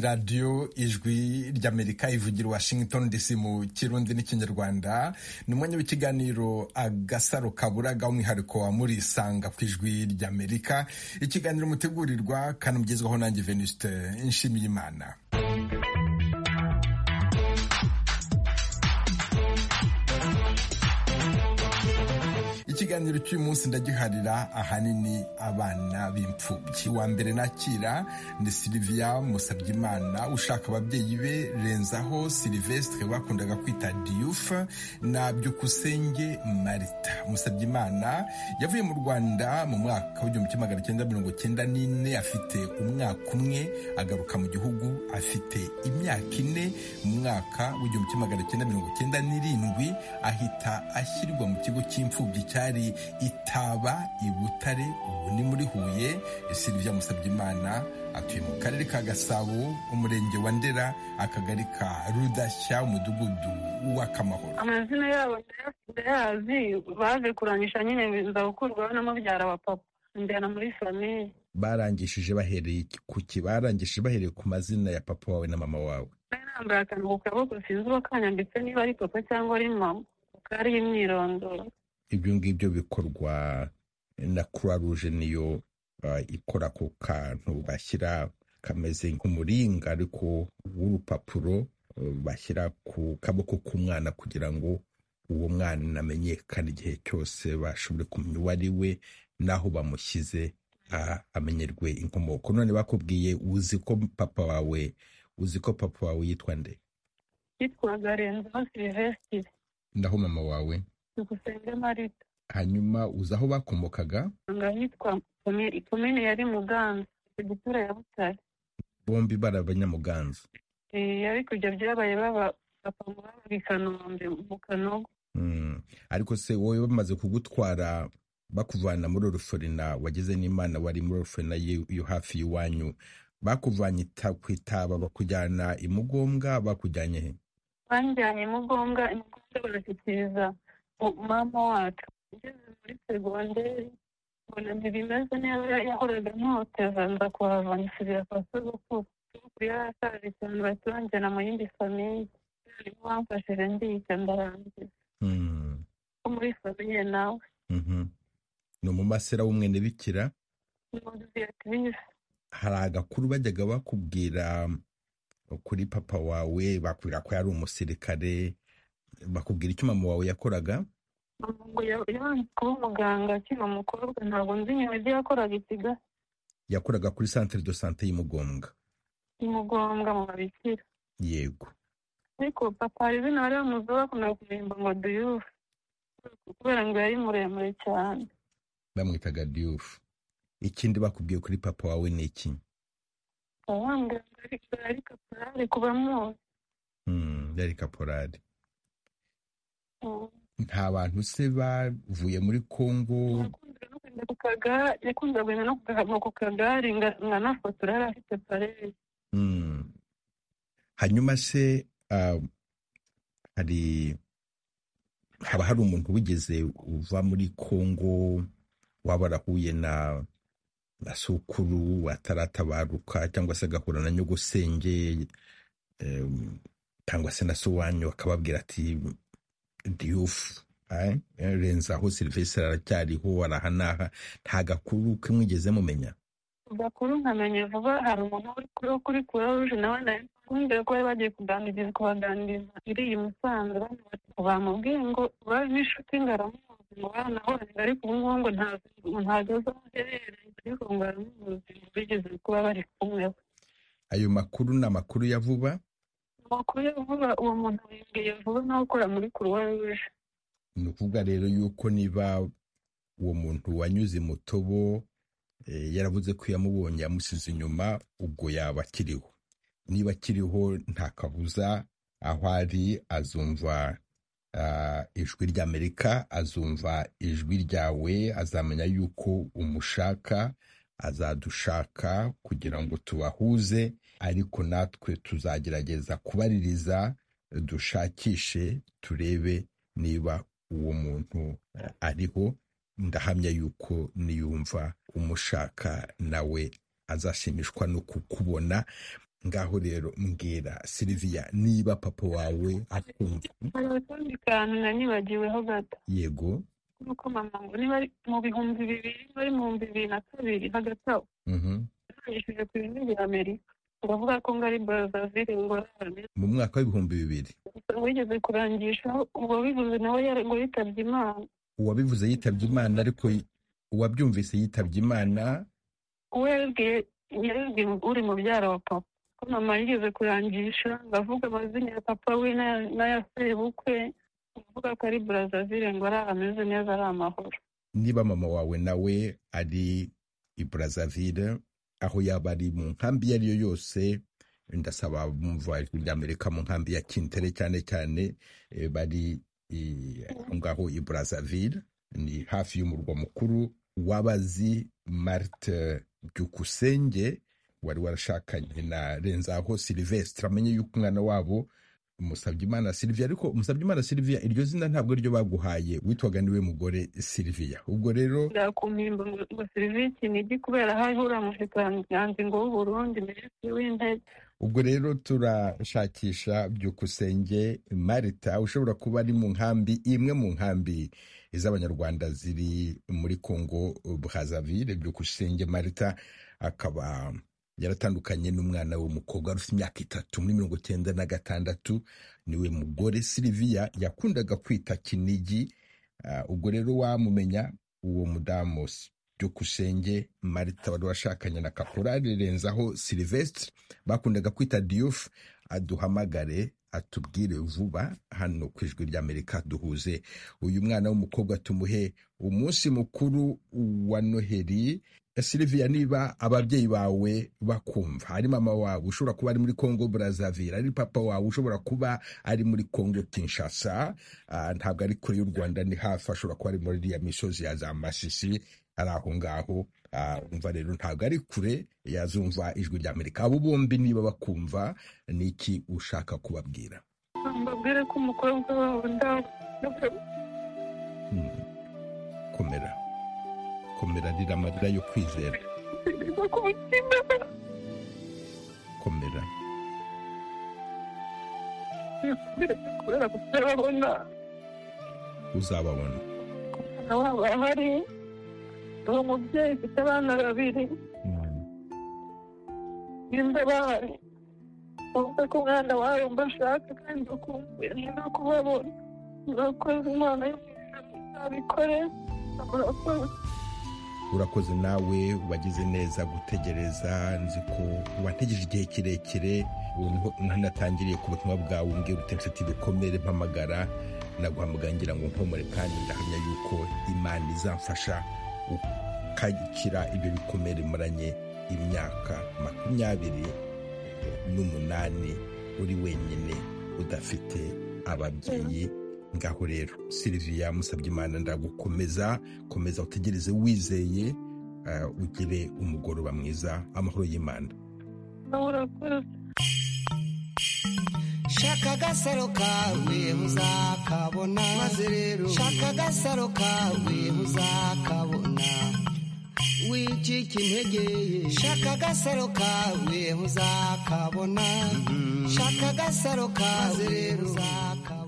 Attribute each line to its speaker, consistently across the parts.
Speaker 1: radiyo ijwi ry'amerika ivugira washington dc mu kirundi n'ikinyarwanda ni umwanya w'ikiganiro agasaro kaburaga umwihariko wa murisanga ku ijwi ry'amerika ikiganiro mutegurirwa kanamugezwaho nanjye venuste nshimiyimana ikiganiro cy'uyu munsi ndagiharira ahanini abana b'imfubyi wa mbere nakira ni siliviya musabyimana ushaka ababyeyi be renzaho silivesitire bakundaga kwita diyufa na byukusenge marita musabyimana yavuye mu rwanda mu mwaka w'igihumbi kimwe magana cyenda mirongo cyenda n'ine afite umwaka umwe agaruka mu gihugu afite imyaka ine mu mwaka w'igihumbi kimwe magana cyenda mirongo cyenda n'irindwi ahita ashyirwa mu kigo cy'imfubyi cya hari itaba i butare ubu ni muri huye silivia musabyimana atuye mu karere ka gasabo umurenge wa ndera akagari ka rudashya umudugudu w'akamahoro
Speaker 2: amazina yabo ndayazi baje kurangisha nyine biza gukurwaho na mubyara wa papa njyana muri famiye
Speaker 1: barangishije bahereye kuki barangishije bahereye ku mazina ya papa wawe na mama wawe
Speaker 2: nambaye akantu ku kaboko sinzi uwo kanyambitse niba ari papa cyangwa ari mama kuko ari imyirondoro
Speaker 1: ibyo ngibyo bikorwa na croix rouge niyo ikora ako kantu bashyira kameze nk'umuringa ariko w'urupapuro bashyira ku kaboko k'umwana kugira ngo uwo mwana amenyekane igihe cyose bashobore kumenya uwo ari we n'aho bamushyize amenyerwe inkomoko none bakubwiye uzi ko papa wawe uzi ko papa wawe yitwa nde
Speaker 2: yitwaga renzo silivesitire
Speaker 1: naho mama wawe
Speaker 2: dugusenge marita
Speaker 1: hanyuma uzi aho bakomokaga
Speaker 2: ahitwa komine yari muganza perefegitura ya butare
Speaker 1: bombi bari abanyamuganza
Speaker 2: ariko ibyo byabaye baba papa baba i kanombe mu kanogo
Speaker 1: ariko se wowe bamaze kugutwara bakuvana muri oruforina wageze n'imana wari muri oruforina yo hafi y'iwanyu bakuvanye ku itaba bakujyana imugombwa bakujyanye he
Speaker 2: banjyanye imugombwa imugombwa barashyikiriza mama wacu ugeze muri segonderi mbona ntibimeze neza yahoraga ntoteza nza kuhava nsubira kwa sogokuru sogokuru yari ashaje cyane bahita banjyana mu yindi famiye nibo bamfashije ndiga ndarangiza ko muri famiye nawe
Speaker 1: ni umumasera w'umwene bikira
Speaker 2: ni modiviyatirisi
Speaker 1: hari agakuru bajyaga bakubwira kuri papa wawe bakubwira ko yari umusirikare bakubwira icyo mama wawe yakoraga
Speaker 2: ngo yabanje kuba umuganga akiri umukobwa ntabwo nzi inyuma ibyo yakoraga ikiga
Speaker 1: yakoraga kuri santere do sante y'imugombwa
Speaker 2: imugombwa mu babikira
Speaker 1: yego
Speaker 2: ariko papa hari izina bari bamuzi bakunda kumwimba ngo duyufu kubera ngo yari muremure cyane
Speaker 1: bamwitaga duyufu ikindi bakubwiye kuri papa wawe ni iki
Speaker 2: yari kaporari kuba muzi
Speaker 1: yari kaporari nta bantu se bavuye muri kongo
Speaker 2: yakundaga kugenda no ku kagare nkanafotora yari afite parere
Speaker 1: hanyuma se hari haba hari umuntu wigeze uva muri kongo waba arahuye na na sukuru ataratabaruka cyangwa se agahura na nyogosenge cyangwa se na sowanyu akababwira ati diyufu renzaho serivisi aracyariho arahanaha nta gakuru ke mwigeze mumenya
Speaker 2: gakuru nkamenya vuba hari umuntu uri kuri kuruje nawe nawe kumbwira ko bari bagiye kuganirizwa baganiriza iriya musanze bamubwiye ngo babe inshuti ngo aramuzi ngo baranahoranye ariko ubu ngubu ngo ntago azi aho aherereye ariko ngo aramuzi ngo bigeze kuba bari kumwe
Speaker 1: ayo makuru ni amakuru ya vuba
Speaker 2: amakuru vuba uwo muntu yongeye vuba n'ukora muri kuruwa ruje
Speaker 1: ni ukuvuga rero yuko niba uwo muntu wanyuze mu tobo yaravuze ko yamubonye yamusize inyuma ubwo yaba akiriho niba akiriho nta kabuza aho ari azumva ijwi ry'amerika azumva ijwi ryawe azamenya yuko umushaka azadushaka kugira ngo tubahuze ariko natwe tuzagerageza kubaririza dushakishe turebe niba uwo muntu ariho ndahamya yuko niyumva umushaka nawe azashimishwa no kukubona ngaho rero mbwira siliviya niba papa wawe akumva
Speaker 2: hari akandi kantu nanyibagiweho gato
Speaker 1: yego
Speaker 2: ni uko mama ngo niba ari mu bihumbi bibiri niba ari mu bihumbi bibiri na kabiri hagati aho
Speaker 1: Mhm.
Speaker 2: yanyishyuje ku bihugu bya amerika ndavuga ko ngo ari barazavire ngo arane
Speaker 1: mu mwaka w'ibihumbi bibiri
Speaker 2: gusa wigeze kurangishaho ubwo bivuze nawe yari- ngo yitabye imana
Speaker 1: uwabivuze yitabye imana ariko uwabyumvise yitabye imana
Speaker 2: uwo yabibwiye yabibwiye uri mubyara wa papa ko mama yigeze kurangisha ndavuga amazina ya papa we n'aya- n'aya sebukwe ndavuga ko ari barazavire ngo ari ameze neza ari amahoro
Speaker 1: niba mama wawe nawe ari i brazzaville aho yaba ari mu nkambi iyo ari yo yose ndasaba bumva ijwi ry'amerika mu nkambi ya kintere cyane cyane eh, bari eh, aho ngaho i brazzaville ni hafi y'umurwa mukuru w'abazi marite byukusenge wari warashakanye na renzaho silivestre amenye yuko umwana wabo Musabyimana Sylvia ariko Musabyimana Sylvia iryo zina ntabwo ryo baguhaye witwaga niwe mugore Sylvia ubwo rero
Speaker 2: ndakumpimba ngo ngo serivisi inigi kubera hariho uriya mushikiranganji ngo w'uburundi minisitiri w'intebe
Speaker 1: ubwo rero turashakisha byukusenge Marita ushobora kuba ari mu nkambi imwe mu nkambi z'abanyarwanda ziri muri Congo Brazzaville byukusenge Marita akaba yaratandukanye n'umwana w'umukobwa wari ufite imyaka itatu muri mirongo cyenda na gatandatu niwe mugore Sylvia yakundaga kwita Kinigi Ah, ubwo rero wamumenya uwo mudamu s- byukusenge marita wari washakanye na kaporari renzaho silivestre bakundaga kwita diyufu aduhamagare atubwire vuba hano ku ijwi ry'amerika duhuze uyu mwana w'umukobwa tumuhe umunsi mukuru wa noheri siliviya niba ababyeyi bawe bakumva ari mama wawe ushobora kuba ari muri congo brazaville ari papa wawe ushobora kuba ari muri congo kinshasa Ah, ntabwo ari kure y'u rwanda ni hafi ashobora kuba ari muri iriya misozi ya za masisi ari aho ngaho Ah, umva rero ntabwo ari kure yazumva ijwi ry'amerika abo bombi niba bakumva ni iki ushaka kubabwira
Speaker 2: mbabwire ko umukobwa wabo ndawe
Speaker 1: Hmm. komera komera rira amarira yo kwizera
Speaker 2: ntabwo ku mutima
Speaker 1: komera
Speaker 2: kubera kutarabona
Speaker 1: uzababona
Speaker 2: umwana wabo ahari uwo mubyeyi ufite abana babiri
Speaker 1: Hmm.
Speaker 2: nimba bahari uvuga ko umwana wawe wumva ashaka kandi ukumbuye no kubabona murakoze umwana w'umuntu ntabikore murakoze
Speaker 1: urakoze nawe wagize neza gutegereza nzi ko wantegereje igihe kirekire ubu niho natangiriye ku butumwa bwawe mbwira uti mfite ibikomere mpamagara naguhamagara ngira ngo nkomore kandi ndahamya yuko imana izamfasha ukakira ibyo bikomere maranye imyaka makumyabiri n'umunani uri wenyine udafite ababyeyi ngaho rero siliviya musabyimana ndagukomeza komeza utegereze wizeye eh, ugire umugoroba mwiza amahoro y'imana
Speaker 2: nawe urakoze
Speaker 3: shaka agasaro kawe muzakabona maze rero shaka agasaro kawe muzakabona wicika intege shaka agasaro kawe muzakabona shaka agasaro kawe muzakabona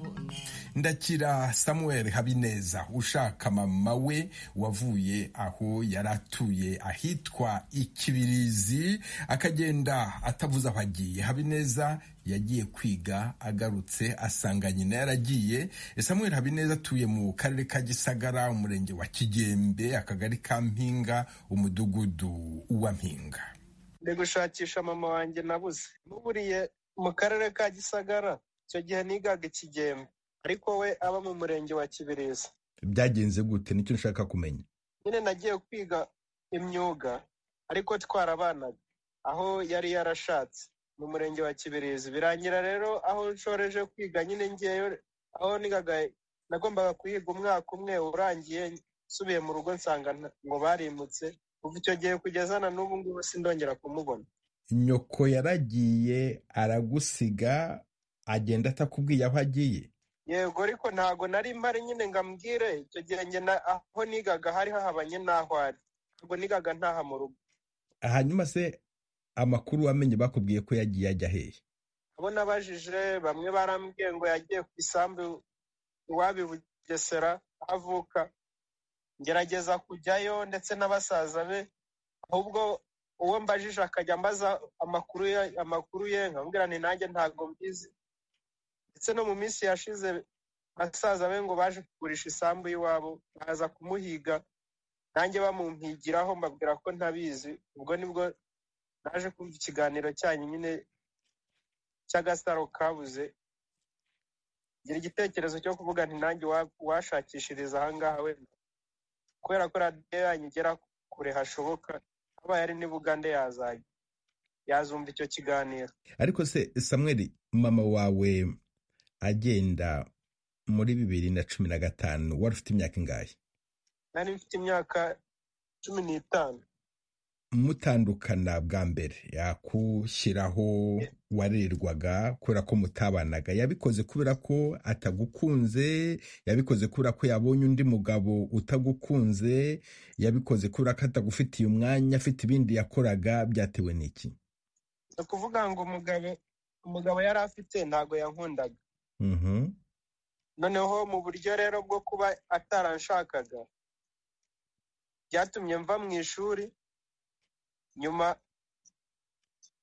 Speaker 1: ndakira samuel habineza ushaka mama we wavuye aho yari atuye ahitwa ikibirizi akagenda atavuze aho agiye habineza yagiye kwiga agarutse asanga nyina yaragiye samuel habineza atuye mu karere ka gisagara umurenge wa kigembe akagari ka mpinga umudugudu wa mpinga
Speaker 4: ndi gushakisha mama wanjye nabuze muburiye mu karere ka gisagara icyo gihe nigaga ikigembe ariko we aba mu murenge wa kibirizi
Speaker 1: byagenze gute nicyo nshaka kumenya
Speaker 4: nyine nagiye kwiga imyuga ariko twarabanaga aho yari yarashatse mu murenge wa kibirizi birangira rero aho nshoreje kwiga nyine ngeyo aho nigaga nagombaga kuyiga umwaka umwe urangiye nsubiye mu rugo nsanga nta- ngo barimutse kuva icyo gihe kugeza na n'ubu ngubu sindongera kumubona
Speaker 1: nyoko yaragiye aragusiga agenda atakubwiye aho agiye
Speaker 4: yego ariko ntago nari mpari nyine ngo ambwire icyo gihe njye na- aho nigaga hari hahabanye n'aho ari ntabwo nigaga ntaha mu rugo
Speaker 1: hanyuma se amakuru wamenye bakubwiye ko yagiye ajya hehe
Speaker 4: abo nabajije bamwe barambwiye ngo yagiye ku isambu iwabo i bugesera avuka ngerageza kujyayo ndetse na basaza be ahubwo uwo mbajije akajya ambaza amakuru ye amakuru ye nkabwira ni nanjye ntabwo mbizi ndetse no mu minsi yashize basaza be ngo baje kugurisha isambu y'iwabo baza kumuhiga nanjye bamumpigiraho mbabwira ko ntabizi ubwo nibwo naje kumva ikiganiro cyanyu nyine cy'agasaro kabuze ngira igitekerezo cyo kuvuga nti nanjye washakishiriza ahangaha wenda kubera ko radiyo yanyu igera kure hashoboka habaye ari n'ibugande yazajya yazumva icyo kiganiro
Speaker 1: ariko se samuel mama wawe agenda muri bibiri na cumi na gatanu wari ufite imyaka ingahe
Speaker 4: nari mfite imyaka cumi n'itanu
Speaker 1: mutandukana bwa mbere yakushyiraho warerwaga kubera ko mutabanaga yabikoze kubera ko atagukunze yabikoze kubera ko yabonye undi mugabo utagukunze yabikoze kubera ko atagufitiye umwanya afite ibindi yakoraga byatewe n'iki
Speaker 4: ni ukuvuga ngo umugabo umugabo yari afite ntabwo yankundaga
Speaker 1: Mhm.
Speaker 4: noneho mu buryo rero bwo kuba ataranshakaga byatumye mva mu ishuri nyuma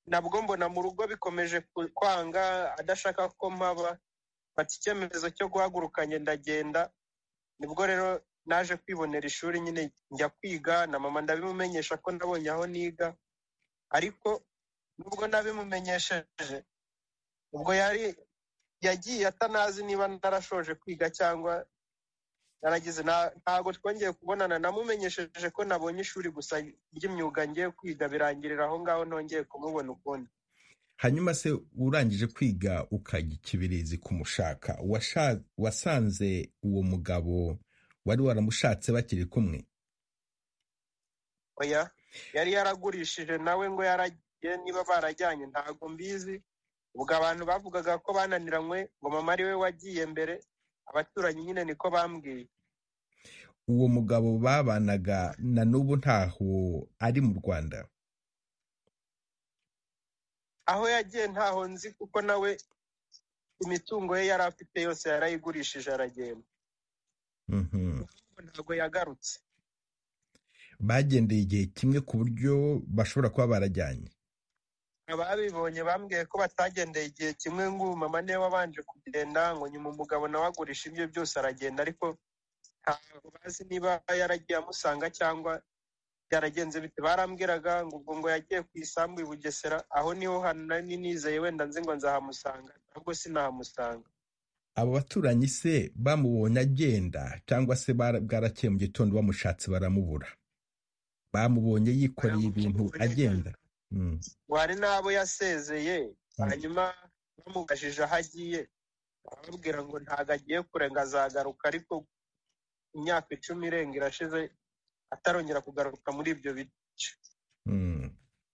Speaker 4: nabwo mbona mu rugo bikomeje ku- kwanga adashaka ko mpaba mfata icyemezo cyo guhaguruka ngenda agenda nibwo rero naje kwibonera ishuri nyine njya kwiga na mama ndabimumenyesha ko nabonye aho niga ariko nubwo nabimumenyesheje ubwo yari yagiye atanazi niba narashoje kwiga cyangwa naragize nta- ntabwo twongeye kubonana namumenyesheje ko nabonye ishuri gusa ry'imyuga ngiye kwiga birangirira aho ngaho ntongeye kumubona ukundi
Speaker 1: hanyuma se urangije kwiga ukajya ikibirizi kumushaka washa- wasanze uwo mugabo wari waramushatse bakiri kumwe
Speaker 4: oya yari yaragurishije nawe ngo yaragiye niba barajyanye ntabwo mbizi ubwo abantu bavugaga ko bananiranywe ngo mama ariwe wagiye mbere abaturanyi nyine niko bambwiye
Speaker 1: uwo mugabo babanaga na n'ubu ntaho ari mu rwanda
Speaker 4: aho yagiye ntaho nzi kuko nawe imitungo ye yari afite yose yarayigurishije aragenda
Speaker 1: Mhm.
Speaker 4: ntabwo yagarutse
Speaker 1: bagendeye igihe kimwe ku buryo bashobora kuba barajyanye
Speaker 4: ababibonye bambwiye ko batagendeye igihe kimwe ngo mama niwe wabanje kugenda ngo nyuma umugabo nawe agurisha ibye byose aragenda ariko ntabwo bazi niba yaragiye amusanga cyangwa byaragenze bite barambwiraga ngo ubwo ngo yagiye ku isambu i bugesera aho niho hantu nari nizeye wenda nzi ngo nzahamusanga ahubwo sinahamusanga
Speaker 1: abo baturanyi se bamubonye agenda cyangwa se bara- bwarakeye mu gitondo bamushatse baramubura bamubonye yikoreye ibintu
Speaker 4: Baramubonye
Speaker 1: agenda Mm.
Speaker 4: wari n'abo yasezeye hanyuma bamubajije aho agiye ababwira ngo ntabwo agiye kure ngo azagaruka ariko imyaka icumi irenga irashize atarongera kugaruka muri ibyo bice
Speaker 1: Mm.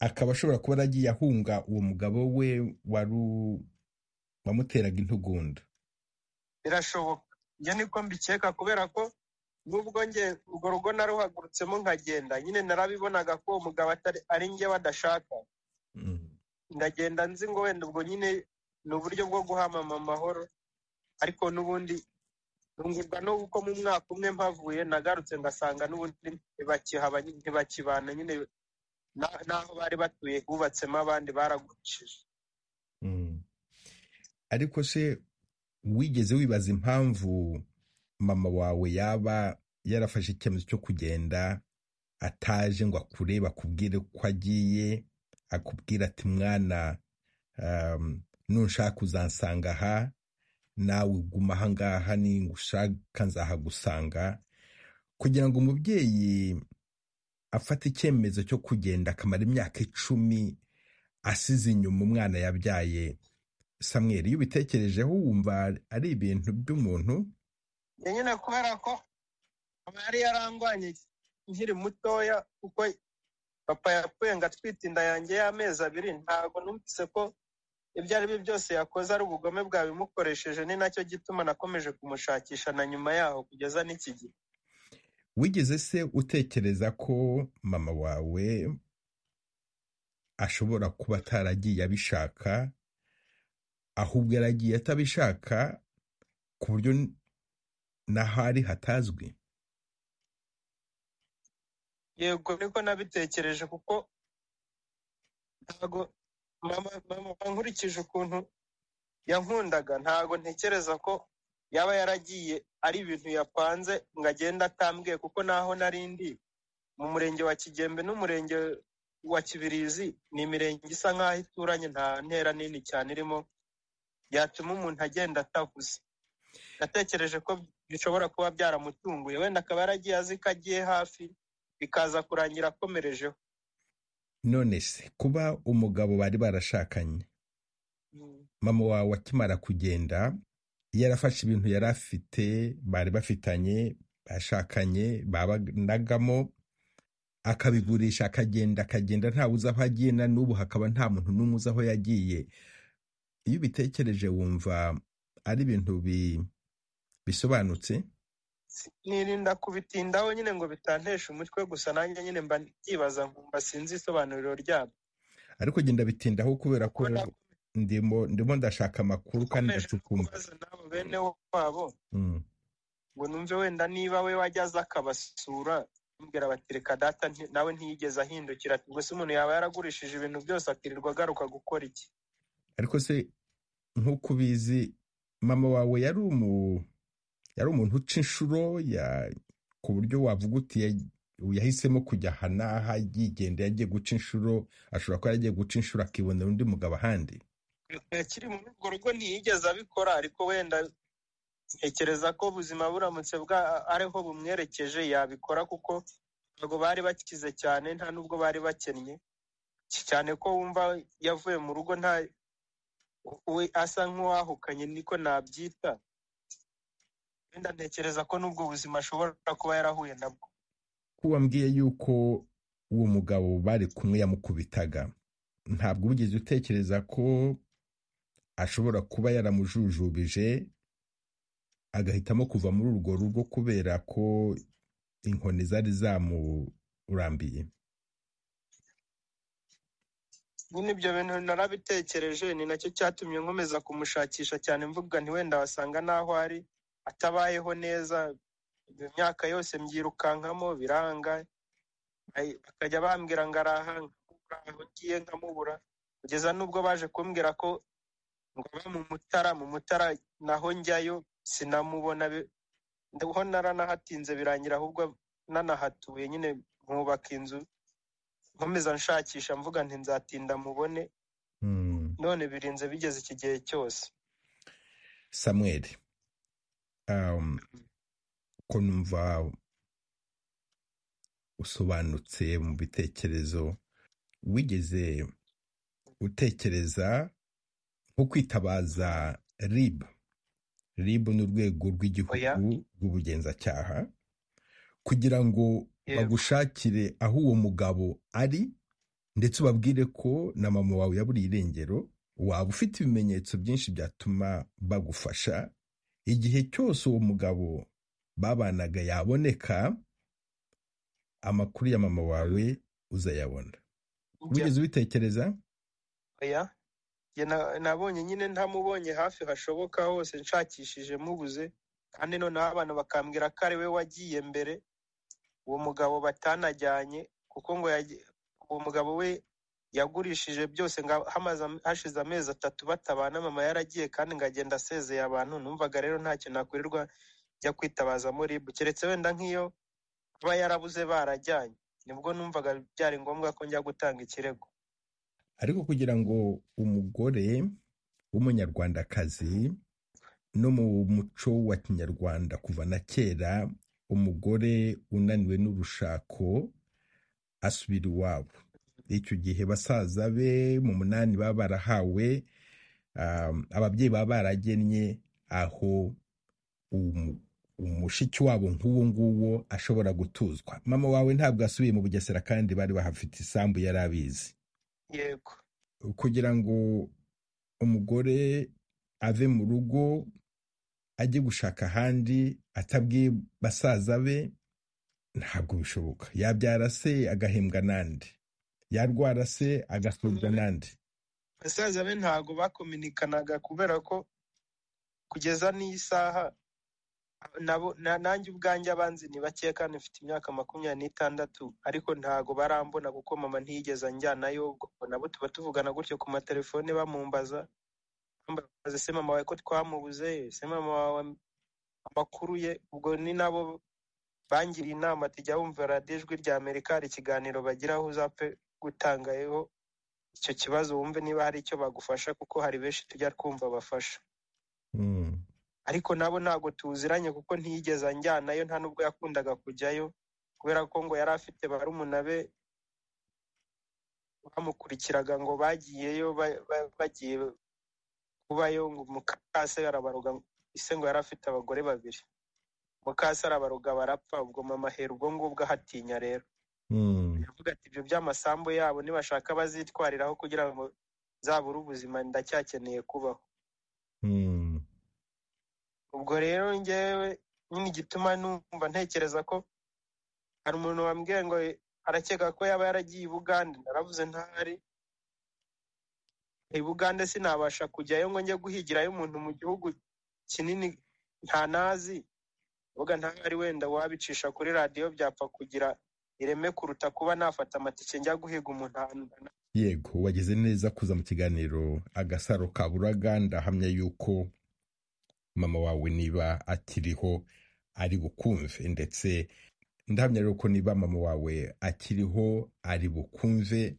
Speaker 1: akaba ashobora kuba yaragiye ahunga uwo mugabo we waru- wamuteraga intugunda
Speaker 4: birashoboka ibyo niko mbikeka kubera ko nubwo nge urwo rugo naruhagurutsemo nkagenda nyine narabibonaga ko uwo mugabo atari ari nge badashaka
Speaker 1: Mm.
Speaker 4: ndagenda nzi ngo wenda ubwo nyine ni uburyo bwo guhamama amahoro ariko n'ubundi ntungurwa n'ubu ko mu mwaka umwe mpavuye nagarutse ngasanga n'ubundi ntibakihaba ntibakibana nyine na- n'aho bari batuye hubatsemo abandi baragurishije
Speaker 1: Mm. ariko se wigeze wibaza impamvu mama wawe yaba yarafashe icyemezo cyo kugenda ataje ngo akurebe akubwire ko agiye akubwira ati mwana um, nunshaka uzansanga aha nawe uguma ahangaha ningushaka nzahagusanga kugira ngo umubyeyi afate icyemezo cyo kugenda akamara imyaka icumi asize inyuma umwana yabyaye samweri iyo ubitekerejeho wumva ari ibintu by'umuntu
Speaker 4: njye nyine kubera ko aba yari yarangwanye nkiri mutoya kuko papa yapfuye ngo atwite inda yanjye y'amezi abiri ntabwo numvise ko ibyo ari byo byose yakoze ari ubugome bwabimukoresheje ni nacyo gituma nakomeje kumushakisha na nyuma yaho kugeza n'iki gihe
Speaker 1: wigeze se utekereza ko mama wawe ashobora kuba ataragiye abishaka ahubwo yaragiye atabishaka ku buryo n'ahari hatazwi
Speaker 4: yego niko nabitekereje kuko ntago mama mama nkurikije ukuntu yankundaga ntago ntekereza ko yaba yaragiye ari ibintu yapanze ngo agende atambwiye kuko naho nari ndi mu murenge wa kigembe n'umurenge wa kibirizi ni imirenge isa nk'aho ituranye nta ntera nini cyane irimo yatuma umuntu agenda atavuze natekereje ko bishobora kuba byaramutunguye wenda akaba yaragiye azi ko agiye hafi bikaza kurangira akomerejeho
Speaker 1: none se kuba umugabo bari barashakanye mama wawe akimara kugenda yarafashe ibintu yari afite bari bafitanye bashakanye babanagamo akabigurisha akagenda akagenda ntawe uzi aho agiye na n'ubu hakaba nta muntu n'umwe uzi aho yagiye iyo ubitekereje wumva ari ibintu bi- bisobanutse
Speaker 4: nirinda kubitindaho nyine ngo bitanteshe umutwe gusa nanjye nyine mba byibaza nkumva sinzi isobanuriro ryabyo
Speaker 1: ariko genda bitindaho kubera ko
Speaker 4: Kubona
Speaker 1: ndimo ndimo ndashaka amakuru kandi
Speaker 4: ukomeje
Speaker 1: ndacukumba
Speaker 4: kubaza nabo bene wabo
Speaker 1: Mm.
Speaker 4: ngo numve wenda niba we wajya aza akabasura bambwira bati reka data nti- nawe ntiyigeze ahindukira ati gusa umuntu yaba yaragurishije ibintu byose akirirwa agaruka gukora iki
Speaker 1: ariko se nk'uko ubizi mama wawe yari umu yari umuntu uca inshuro ya- ku buryo wavuga uti ya- yahisemo kujya aha n'aha yigenda yagiye guca inshuro ashobora kuba yaragiye guca inshuro akibonera undi mugabo ahandi
Speaker 4: akiri muri urwo rugo ntiyigeze abikora ariko wenda ntekereza ko ubuzima buramutse bwa ariho bumwerekeje yabikora kuko ntabwo bari bakize cyane nta nubwo bari bakennye Cy- cyane ko wumva yavuye mu rugo nta we asa nk'uwahukanye niko nabyita wenda ntekereza ko n'ubwo buzima ashobora kuba yarahuye nabwo
Speaker 1: ko wambwiye yuko uwo mugabo bari kumwe yamukubitaga ntabwo wigeze utekereza ko ashobora kuba yaramujujubije agahitamo kuva muri urwo rugo kubera ko inkoni zari zamurambiye
Speaker 4: nyine ibyo bintu narabitekereje ni nacyo cyatumye nkomeza kumushakisha cyane mvuga nti wenda wasanga n'aho ari atabayeho neza iyo myaka yose mbyirukankamo biranga Ay- bakajya bambwira ngo araha nkabura aho ngiye nkamubura kugeza n'ubwo baje kumbwira ko ngo aba mu mutara mu mutara naho njyayo sinamubona bi- ho naranahatinze birangira ahubwo nanahatuye nyine nkubaka inzu nkomeza nshakisha mvuga nti nzatinda mubone
Speaker 1: Hmm.
Speaker 4: none birinze bigeze iki gihe cyose
Speaker 1: samuel um, ko numva usobanutse mu bitekerezo wigeze utekereza nko kwitabaza rib rib ni urwego
Speaker 4: oya
Speaker 1: rw'igihugu rw'ubugenzacyaha kugira ngo
Speaker 4: yego
Speaker 1: bagushakire aho uwo mugabo ari ndetse ubabwire ko na mama wawe yaburiye irengero waba ufite ibimenyetso byinshi byatuma bagufasha igihe cyose uwo mugabo babanaga yaboneka amakuru ya mama wawe uzayabona
Speaker 4: njye
Speaker 1: wigeze ubitekereza
Speaker 4: oya Njye na- nabonye nyine ntamubonye hafi hashoboka hose nshakishije mubuze kandi noneho abantu bakambwira ko ari we wagiye mbere uwo mugabo batanajyanye kuko ngo yagiye- uwo mugabo we yagurishije byose ngo hamaze am- hashize amezi atatu batabana mama yaragiye kandi ngo agenda asezeye abantu numvaga rero ntacyo nakurirwa njya kwitabazamo RIB keretse wenda nk'iyo aba yarabuze barajyanye nibwo numvaga byari ngombwa ko njya gutanga ikirego
Speaker 1: ariko kugira ngo umugore w'umunyarwandakazi no mu muco wa kinyarwanda kuva na kera umugore unaniwe n'urushako asubira iwabo icyo gihe basaza be mu munani baba barahawe um, ababyeyi baba baragennye aho umu- umushiki wabo nk'uwo nguwo ashobora gutuzwa mama wawe ntabwo asubiye mu bugesera kandi bari bahafite isambu yari abizi
Speaker 4: yego
Speaker 1: kugira ngo umugore ave mu rugo ajye gushaka ahandi atabwiye basaza be ntabwo bishoboka yabyara se agahembwa n'andi yarwara se agasuzwa n'andi
Speaker 4: basaza be ntabwo bakominikanaga kubera ko kugeza n'isaha nabo na- nanjye ubwanjye abanzi ni bakeya kandi mfite imyaka makumyabiri n'itandatu ariko ntago barambona kuko mama ntiyigeze anjyanayo ubwo nabo tuba tuvugana gutyo ku matelefone bamumbaza bambaza se mama wawe ko twamubuze se mama wawe amakuru ye ubwo ni nabo bangiriye inama ati jya wumva radiyo ijwi rya amerika hari ikiganiro bagira aho uzapfe gutangayeho icyo kibazo wumve niba hari icyo bagufasha kuko hari benshi tujya twumva bafasha
Speaker 1: Mm.
Speaker 4: ariko nabo ntabwo tuziranye kuko ntiyigeze anjyanayo nta nubwo yakundaga kujyayo kubera ko ngo yari afite barumuna be bamukurikiraga ngo bagiyeyo ba- ba- bagiye kubayo ngo mukase arabaroga ise ngo yari afite abagore babiri mukase arabaroga barapfa ubwo mama ahera ubwo ngubwo ahatinya rero
Speaker 1: Mm.
Speaker 4: aravuga ati ibyo by'amasambu yabo nibashaka bazitwariraho kugira ngo zabure ubuzima ndacyakeneye kubaho
Speaker 1: Mm.
Speaker 4: ubwo rero ngewe nyine igituma numva ntekereza ko hari umuntu wambwiye ngo arakeka ko yaba yaragiye i bugande naravuze ntahari i bugande sinabasha kujyayo ngo njye guhigirayo umuntu mu gihugu kinini nta nazi uvuga ntahari wenda wabicisha kuri radiyo byapfa kugira ireme kuruta kuba nafata amatike njya guhiga umuntu ahantu
Speaker 1: yego wagize neza kuza mu kiganiro agasaro ka buraga ndahamya yuko mama wawe niba akiriho ari bukumve ndetse ndahamya rero ko niba mama wawe akiriho ari bukumve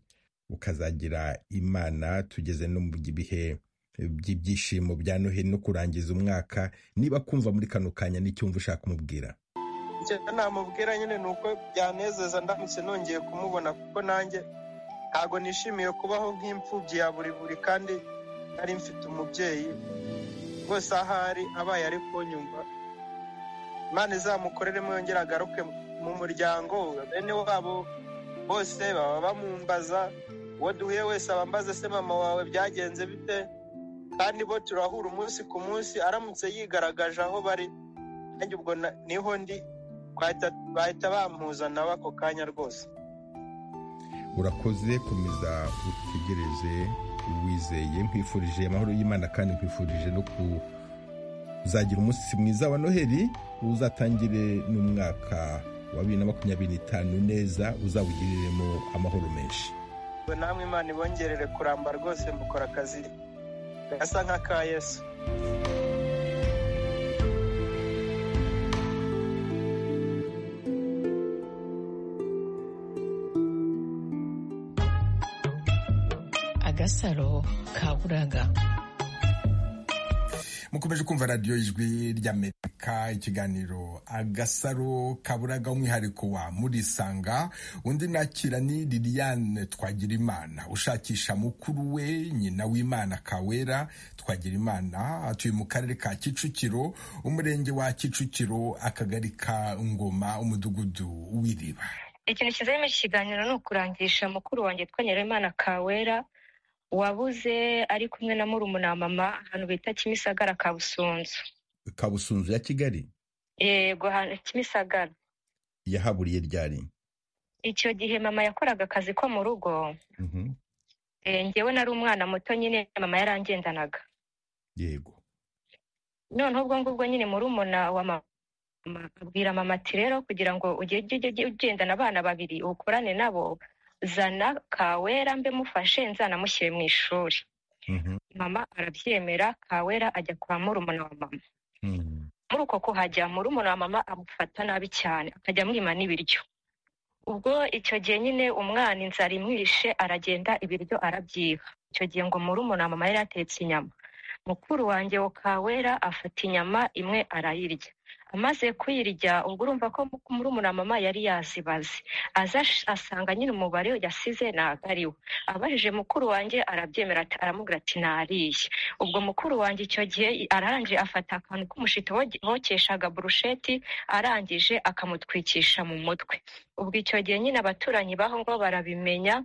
Speaker 1: ukazagira imana tugeze no mu bihe by'ibyishimo bya noheli no kurangiza umwaka niba kumva muri kano kanya n'icyumva ushaka kumubwira
Speaker 4: icyo namubwira nyine ni uko byanezeza ndamutse nongeye kumubona kuko nanjye ntago nishimiye kubaho nk'imfubyi ya buri buri kandi nari mfite umubyeyi rwose ahari abaye ari kunyumva imana izamukoreremo yongere agaruke mu muryango bene wabo bose baba bamumbaza uwo duhuye wese aba ambaza se mama wawe byagenze bite kandi bo turahura umunsi ku munsi aramutse yigaragaje aho bari nanjye ubwo na- niho ndi bahita- bahita bampuzana ako kanya rwose
Speaker 1: urakoze komeza utegereze wizeye nkwifurije amahoro y'imana kandi nkwifurije no kuzagira umunsi mwiza wa noheli uzatangire n'umwaka wa bibiri na makumyabiri n'itanu neza uzawugiriremo amahoro menshi
Speaker 4: ngo namwe imana ibongerere kuramba rwose mukora akazi gasa nk'aka yesu
Speaker 5: agasaro ka buraga
Speaker 1: mukomeje kumva radiyo ijwi ry'amerika ikiganiro agasaro kaburaga umwihariko wa murisanga undi nakira ni liliane twagirimana ushakisha mukuru we nyina w'imana kawera twagirimana atuye mu karere ka kicukiro umurenge wa kicukiro akagari ka ngoma umudugudu w'iriba
Speaker 6: ikintu cyiza muri iki kiganiro ni ukurangisha mukuru wanjye twanyaremana kawera wabuze ari kumwe na murumuna wa mama ahantu bita kimisagara ka busunzu
Speaker 1: kabusunzu ya kigali
Speaker 6: yego ahantu kimisagara
Speaker 1: yahaburiye ryari
Speaker 6: icyo gihe mama yakoraga akazi ko mu rugo
Speaker 1: Mhm,
Speaker 6: eh, njyewe nari umwana muto nyine mama yarangendanaga
Speaker 1: yego
Speaker 6: noneho ubwo ngubwo nyine murumuna wa mama abwira mama ati rero kugira ngo ujye ujye- ujye- ujye ugendana abana babiri ukorane nabo zana kawera mbe mufashe nzanamushyire mu ishuri
Speaker 1: Mhm,
Speaker 6: mama arabyemera kawera ajya kwa murumuna wa mama
Speaker 1: mhm,
Speaker 6: muri uko kuhajya murumuna wa mama amufata nabi cyane akajya amwima n'ibiryo ubwo icyo gihe nyine umwana inzara imwishe aragenda ibiryo arabyiba icyo gihe ngo murumuna wa mama yari yatetse inyama mukuru wanjye wa kawera afata inyama imwe arayirya amaze kuyirya ubwo urumva ko mu- murumuna wa mama yari yazibaze aza ash- asanga nyine umubare yasize ntabwo ari we abajije mukuru wanjye arabyemera ati- aramubwira ati nariye ubwo mukuru wanjye icyo gihe arangije afata akantu k'umushito boge- bokeshaga burusheti arangije akamutwikisha mu mutwe ubwo icyo gihe nyine abaturanyi b'aho ngaho barabimenya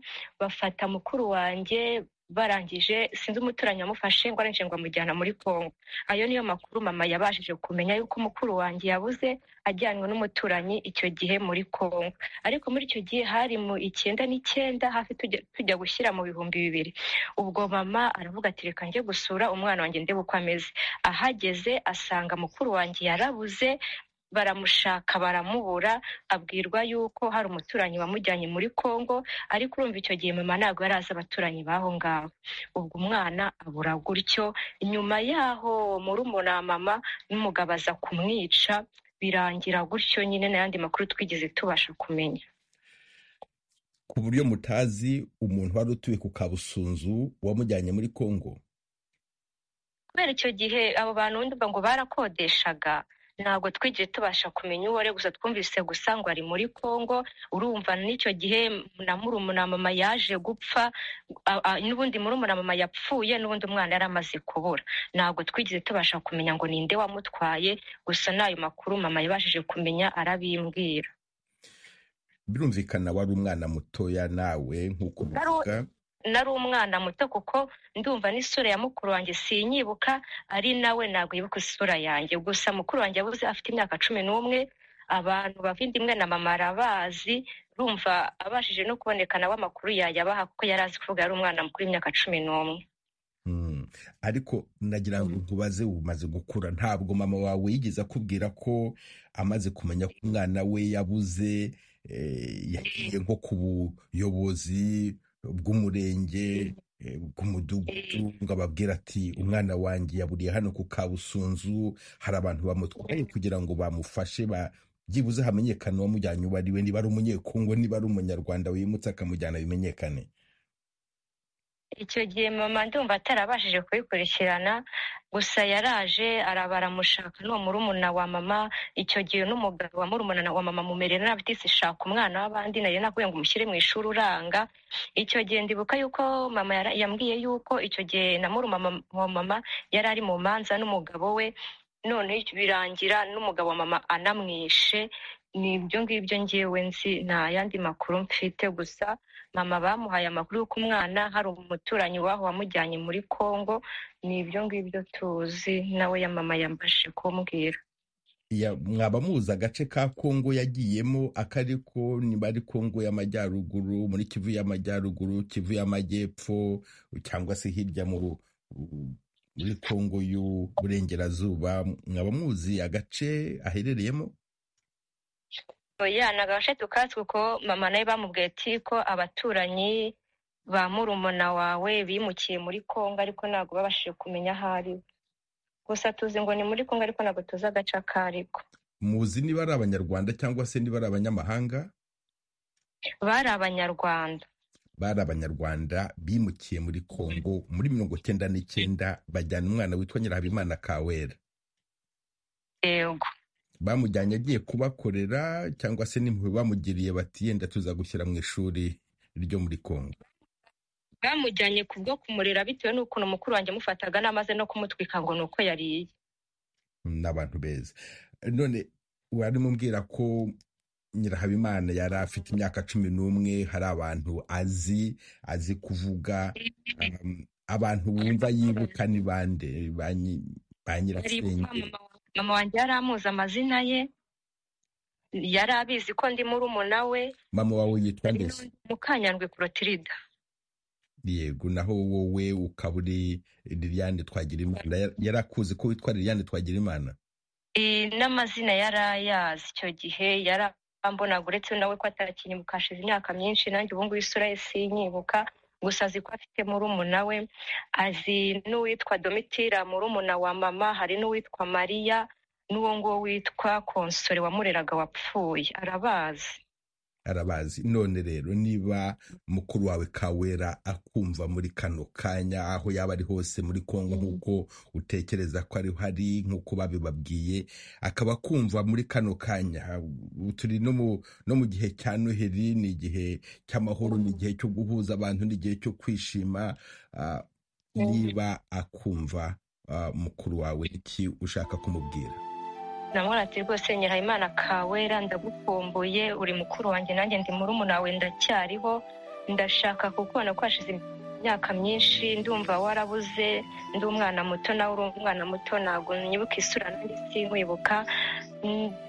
Speaker 6: bafata mukuru wanjye barangije sinzi umuturanyi wamufashe ngo arangije ngo amujyana muri kongo ayo niyo makuru mama yabashije kumenya yuko umukuru wanjye yabuze ajyanywe n'umuturanyi icyo gihe muri kongo ariko muri icyo gihe hari mu icyenda n'icyenda hafi tujya tujya gushyira mu bihumbi bibiri ubwo mama aravuga ati reka njye gusura umwana wanjye ndebe uko ameze ahageze asanga mukuru wanjye yarabuze baramushaka baramubura abwirwa yuko hari umuturanyi wamujyanye muri kongo ariko urumva icyo gihe mama ntabwo yari azi abaturanyi b'aho ngaho ubwo umwana abura gutyo nyuma yaho murumuna mama n'umugabo aza kumwica birangira gutyo nyine n'ayandi makuru twigeze tubasha kumenya
Speaker 1: ku buryo mutazi umuntu wari utuye ku kabusunzu wamujyanye muri kongo
Speaker 6: kubera icyo gihe abo bantu ndumva ngo barakodeshaga ntabwo twigeze tubasha kumenya uwo ari gusa twumvise gusa ngo ari muri congo urumva n'icyo gihe na murumuna mama yaje gupfa n'ubundi murumuna mama yapfuye n'ubundi umwana yari amaze kubura ntabwo twigeze tubasha kumenya ngo ninde wamutwaye gusa n'ayo makuru mama yabashije kumenya arabimbwira
Speaker 1: birumvikana wari umwana mutoya nawe nk'uko ubivuga
Speaker 6: nari umwana muto kuko ndumva n'isura ya mukuru wanjye sinyibuka ari nawe ntabwo yibuka isura yanjye gusa mukuru wanjye yabuze afite imyaka cumi n'umwe abantu bavindimwe na mama arabazi rumva abashije no kuboneka nawe amakuru yayabaha kuko yari azi kuvuga yari umwana mukuru w'imyaka cumi n'umwe
Speaker 1: ariko nagira ngo nkubaze umaze gukura ntabwo mama wawe yigeze akubwira ko amaze kumenya ko umwana we yabuze yagiye nko ku buyobozi bw'umurenge bw'umudugudu ngo ababwira ati umwana wanjye yaburiye hano ku kabusunzu hari abantu bamutwaye kugira ngo bamufashe byibuze hamenyekane uwamujyanye uwo ari we niba ari umunyekongo niba ari umunyarwanda wimutse akamujyana bimenyekane
Speaker 6: icyo gihe mama ndumva atarabashije kubikurikirana gusa yaraje arabaramushaka n'uwo murumuna wa mama icyo gihe n'umugabo wa murumuna wa mama mumerera nabi utise shaka umwana w'abandi nari nakubwiye ngo umushyire mu ishuri uranga icyo gihe ndibuka yuko mama yambwiye yuko icyo gihe na murumuna wa mama yari ari mu manza n'umugabo we none birangira n'umugabo wa mama anamwishe ni ibyo ngibyo ngewe nzi nta yandi makuru mfite gusa mama bamuhaye amakuru y'uko umwana hari umuturanyi waho wamujyanye muri congo ni ibyo ngibyo tuzi nawe ya mama yambashe kumbwira
Speaker 1: mwaba muzi agace ka kongo yagiyemo akari ko niba ari kongo y'amajyaruguru muri kivu y'amajyaruguru kivu y'amajyepfo cyangwa se hirya muri kongo y'uburengerazuba mwaba muzi agace aherereyemo
Speaker 6: oya ni agace tukatsi kuko mama nawe bamubwiye ati ko abaturanyi ba murumuna wawe bimukiye muri kongo ariko ntabwo babashije kumenya aho ari gusa tuzi ngo ni muri kongo ariko ntabwo tuzi agace ako ari ko
Speaker 1: muzi niba ari abanyarwanda cyangwa se niba ari abanyamahanga
Speaker 6: bari abanyarwanda
Speaker 1: bari abanyarwanda bimukiye muri kongo muri mirongo icyenda n'icyenda bajyana umwana witwa nyirahabimana kawera
Speaker 6: yego
Speaker 1: bamujyanye agiye kubakorera cyangwa se n'impuhwe bamugiriye bati yenda tuza gushyira mu ishuri ryo muri kongo
Speaker 6: bamujyanye ku bwo kumurera bitewe n'ukuntu mukuru wanjye amufataga n'amaze no kumutwika ngo ni uko yariye
Speaker 1: ni abantu beza none warimo umbwira ko nyirahabimana yari afite imyaka cumi n'umwe hari abantu azi azi kuvuga abantu bumva yibuka ni bande ba nyirasenge
Speaker 6: mama wanjye yari amuzi amazina ye yari abizi ko ndi murumuna we
Speaker 1: mama wawe yitwa mbese
Speaker 6: mukanyandwi kurotirida
Speaker 1: yego naho wowe ukaba uri liliane twagira imana yari akuzi ko witwa liliane twagira imana
Speaker 6: n'amazina yari ayazi icyo gihe yari ambonaga uretse nawe ko atakinyibuka hashize imyaka myinshi nanjye ubu ngubu isura ye sinyibuka gusa azi ko afite murumuna we azi n'uwitwa domitira murumuna wa mama hari n'uwitwa mariya n'uwo nguwo witwa konsore wamureraga wapfuye arabazi
Speaker 1: arabazi none rero niba mukuru wawe kawera akumva muri kano kanya aho yaba ari hose muri kongo nk'uko utekereza ko ariho ari nk'uko babibabwiye akaba akumva muri kano kanya turi no mu gihe cya noheli ni igihe cy'amahoro ni igihe cyo guhuza abantu ni igihe cyo kwishima niba akumva mukuru wawe iki ushaka kumubwira
Speaker 6: namwe ati rwose nyirahimana kawera ndagukumbuye uri mukuru wanjye nanjye ndi murumuna wawe ndacyariho ndashaka kukubona ko hashize imyaka myinshi ndumva warabuze ndi umwana muto nawe uri umwana muto ntabwo nyibuka isura nanjye sinkwibuka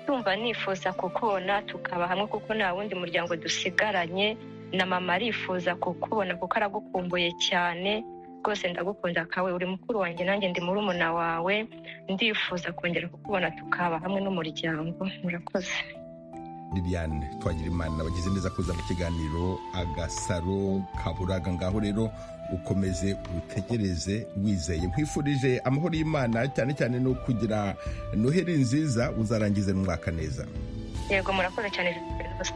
Speaker 6: ndumva nifuza kukubona tukaba hamwe kuko nta wundi muryango dusigaranye na mama arifuza kukubona kuko aragukumbuye cyane rwose ndagukunda kawe uri mukuru wanjye nanjye ndi murumuna wawe ndifuza kongera kukubona tukaba hamwe n'umuryango murakoze
Speaker 1: liliane twagira imana bagize neza kuza mu kiganiro agasaro kaburaga ngaho rero ukomeze utegereze wizeye nkwifurije amahoro y'imana cyane cyane no kugira noheri nziza uzarangize n'umwaka neza
Speaker 6: yego murakoze cyane rwose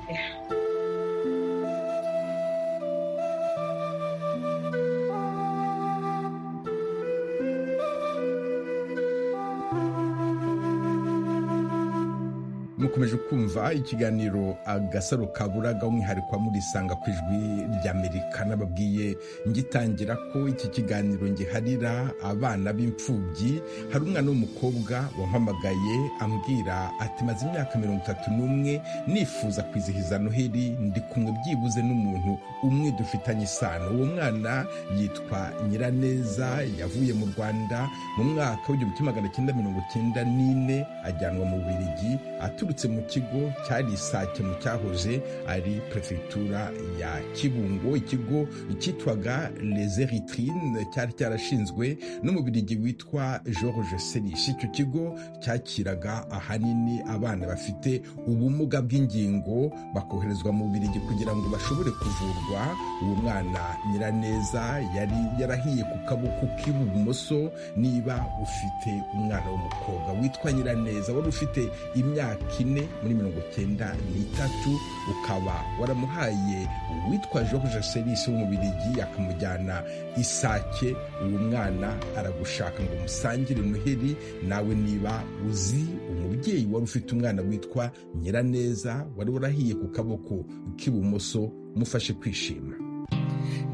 Speaker 1: mukomeje kumva ikiganiro agasaro kaburaga umwihariko wa murisanga ku ijwi ry'amerika n'ababwiye ngitangira ko iki kiganiro ngiharira abana b'imfubyi hari umwana w'umukobwa wampamagaye ambwira ati maze imyaka mirongo itatu n'umwe nifuza kwizihiza noheli ndi kumwe byibuze n'umuntu umwe dufitanye isano uwo mwana yitwa nyiraneza yavuye mu rwanda mu mwaka w'igihumbi magana cyenda mirongo cyenda n'ine ajyanwa mu birigi aturutse aturutse mu kigo cyari isake mu cyahoze ari perefegitura ya kibungo ikigo cyitwaga les eritrine cyari cyarashinzwe n'umubirigi witwa george serishi icyo kigo cyakiraga ahanini abana bafite ubumuga bw'ingingo bakoherezwa mu birigi kugira ngo bashobore kuvurwa uwo mwana nyiraneza yari yarahiye ku kaboko k'ibumoso niba ufite umwana w'umukobwa witwa nyiraneza wari ufite imyaka ine muri mirongo cyenda n'itatu ukaba waramuhaye uwitwa george serisi w'umubirigi akamujyana isake uyu mwana aragushaka ngo umusangire noheli nawe niba uzi umubyeyi wari ufite umwana witwa nyiraneza wari warahiye ku kaboko k'ibumoso mufashe kwishima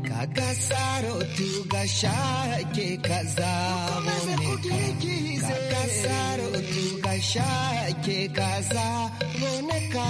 Speaker 3: kagasaro tugashake kazaboneka kagasaro tugashake kazaboneka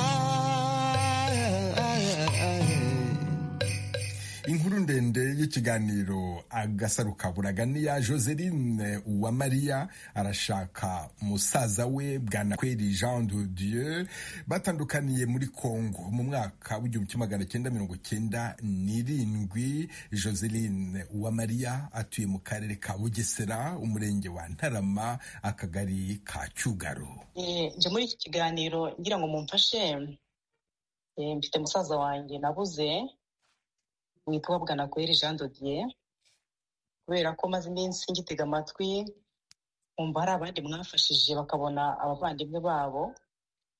Speaker 7: inkuru ndende y'ikiganiro agasaro kaburaga niya joseline uwamariya arashaka musaza we bwanakweri jean de dieu batandukaniye muri congo mu mwaka w'igihumbi kimwe magana cyenda mirongo cyenda n'irindwi joseline uwamariya atuye mu karere ka bugesera umurenge wa ntarama akagari ka cyugaro
Speaker 8: nje muri iki kiganiro ngira ngo mumfashe mfite musaza wanjye nabuze witwa bwanakweri jean dodiye kubera ko maze iminsi ngitega amatwi nkumva hari abandi mwafashije bakabona abavandimwe babo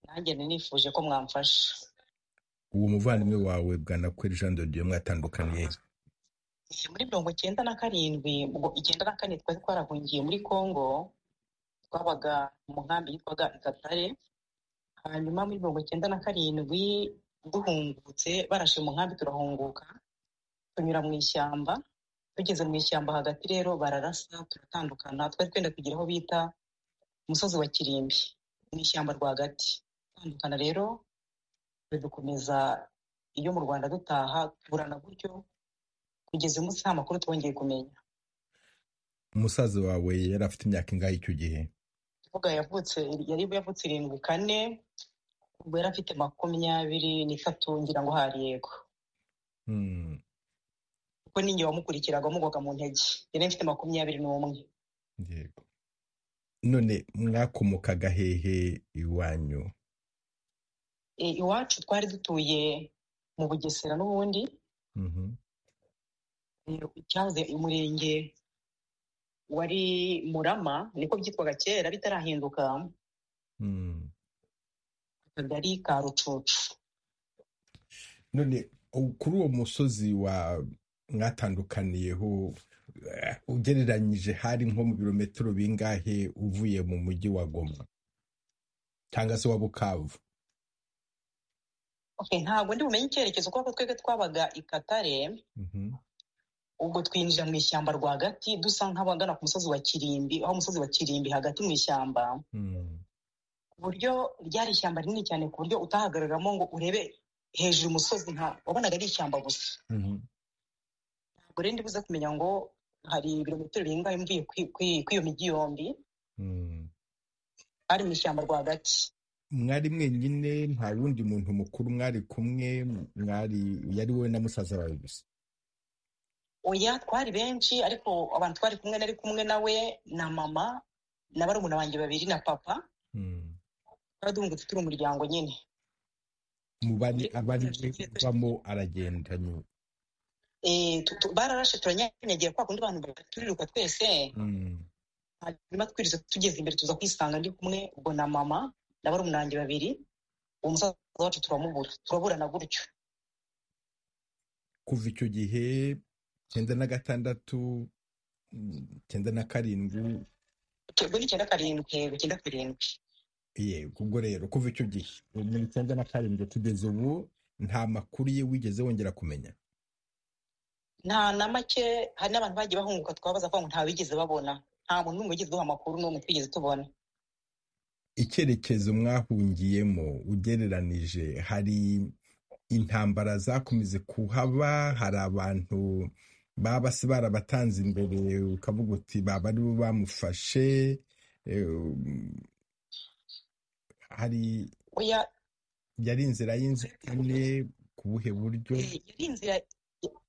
Speaker 8: nanjye nifuje ko mwamfasha
Speaker 1: uwo muvandimwe wawe bwanakweri jean dodiye mwatandukaniye
Speaker 8: muri mirongo icyenda na karindwi icyenda na kane twari twarahungiye muri congo twabaga mu nkambi yitwaga ikatare hanyuma muri mirongo icyenda na karindwi duhungutse barashe mu nkambi turahunguka tunyura mu ishyamba tugeze mu ishyamba hagati rero bararasa turatandukana twari twenda kugira aho bita umusozi wa kirimbi mu ishyamba rwagati gutandukana rero dukomeza iyo mu rwanda dutaha tuburana gutyo kugeza umunsi nta makuru twongeye kumenya
Speaker 1: umusaza wawe yari afite imyaka ingahe icyo gihe
Speaker 8: tuvuga yavutse yari yavutse irindwi kane ubwo yari afite makumyabiri n'itatu ngira ngo hari yego kuko ninjye wamukurikiraga wamugwaga mu ntege yari mfite makumyabiri n'umwe
Speaker 1: yego none mwakomokaga hehe iwanyu
Speaker 8: iwacu twari dutuye mu bugesera n'ubundi cyahoze umurenge wari murama niko byitwaga kera bitarahinduka akagari ka rucucu
Speaker 1: none kuri uwo musozi wa mwatandukaniyeho ugereranyije hari nko mu birometero bingahe uvuye mu mujyi wa goma cyangwa se wa bukavu
Speaker 8: ntabwo ndi bumenye icyerekezo kuko twebwe twabaga ikatare ubwo twinjira mu ishyamba rwagati dusa nk'abagana ku musozi wa kirimbi aho umusozi wa kirimbi hagati mu ishyamba ku buryo ryari ishyamba rinini cyane ku buryo utahagararamo ngo urebe hejuru umusozi nka wabonaga ari ishyamba gusa ubwo rero ndibuze kumenya ngo hari ibirometero birengaho mvuye kwi- kwi- kwiyo migi yombi
Speaker 1: Mm.
Speaker 8: hari mu ishyamba rwagati
Speaker 1: mwari mwenyine nta wundi muntu mukuru mwari kumwe mwari yari wowe na musaza wawe gusa
Speaker 8: oya twari benshi ariko abantu twari kumwe nari kumwe nawe na mama na barumuna banjye babiri na papa
Speaker 1: Mm.
Speaker 8: twari duhungutse turi umuryango nyine
Speaker 1: mu bari abari bavamo aragenda nyuma
Speaker 8: Eh, tu- tu- bararashe turanyanyagira kwa kundi abantu baturiruka twese
Speaker 1: Mm.
Speaker 8: hanyuma twiriza tugeze imbere tuza kwisanga ndi kumwe ubwo na mama na barumuna banjye babiri uwo musaza wacu turamubura turaburana gutyo
Speaker 1: kuva icyo gihe cyenda na gatandatu mm, cyenda na karindwi
Speaker 8: ubwo ni icyenda karindwi yego icyenda karindwi
Speaker 1: ye ubwo rero kuva icyo gihe muri cyenda na karindwi kugeza ubu nta makuru ye wigeze wongera kumenya
Speaker 8: nta na make hari n'abantu bagiye bahunguka twabaza kugira ngo nta bigeze babona nta muntu n'umwe wigeze duha amakuru n'umwe twigeze tubona
Speaker 1: icyerekezo mwahungiyemo ugereranije hari intambara zakomeje kuhaba hari abantu baba basi barabatanze imbere ukavuga uti baba aribo bamufashe eh, hari
Speaker 8: oya
Speaker 1: yari inzira y'inzitane ku buhe buryo
Speaker 8: eh, yari inzira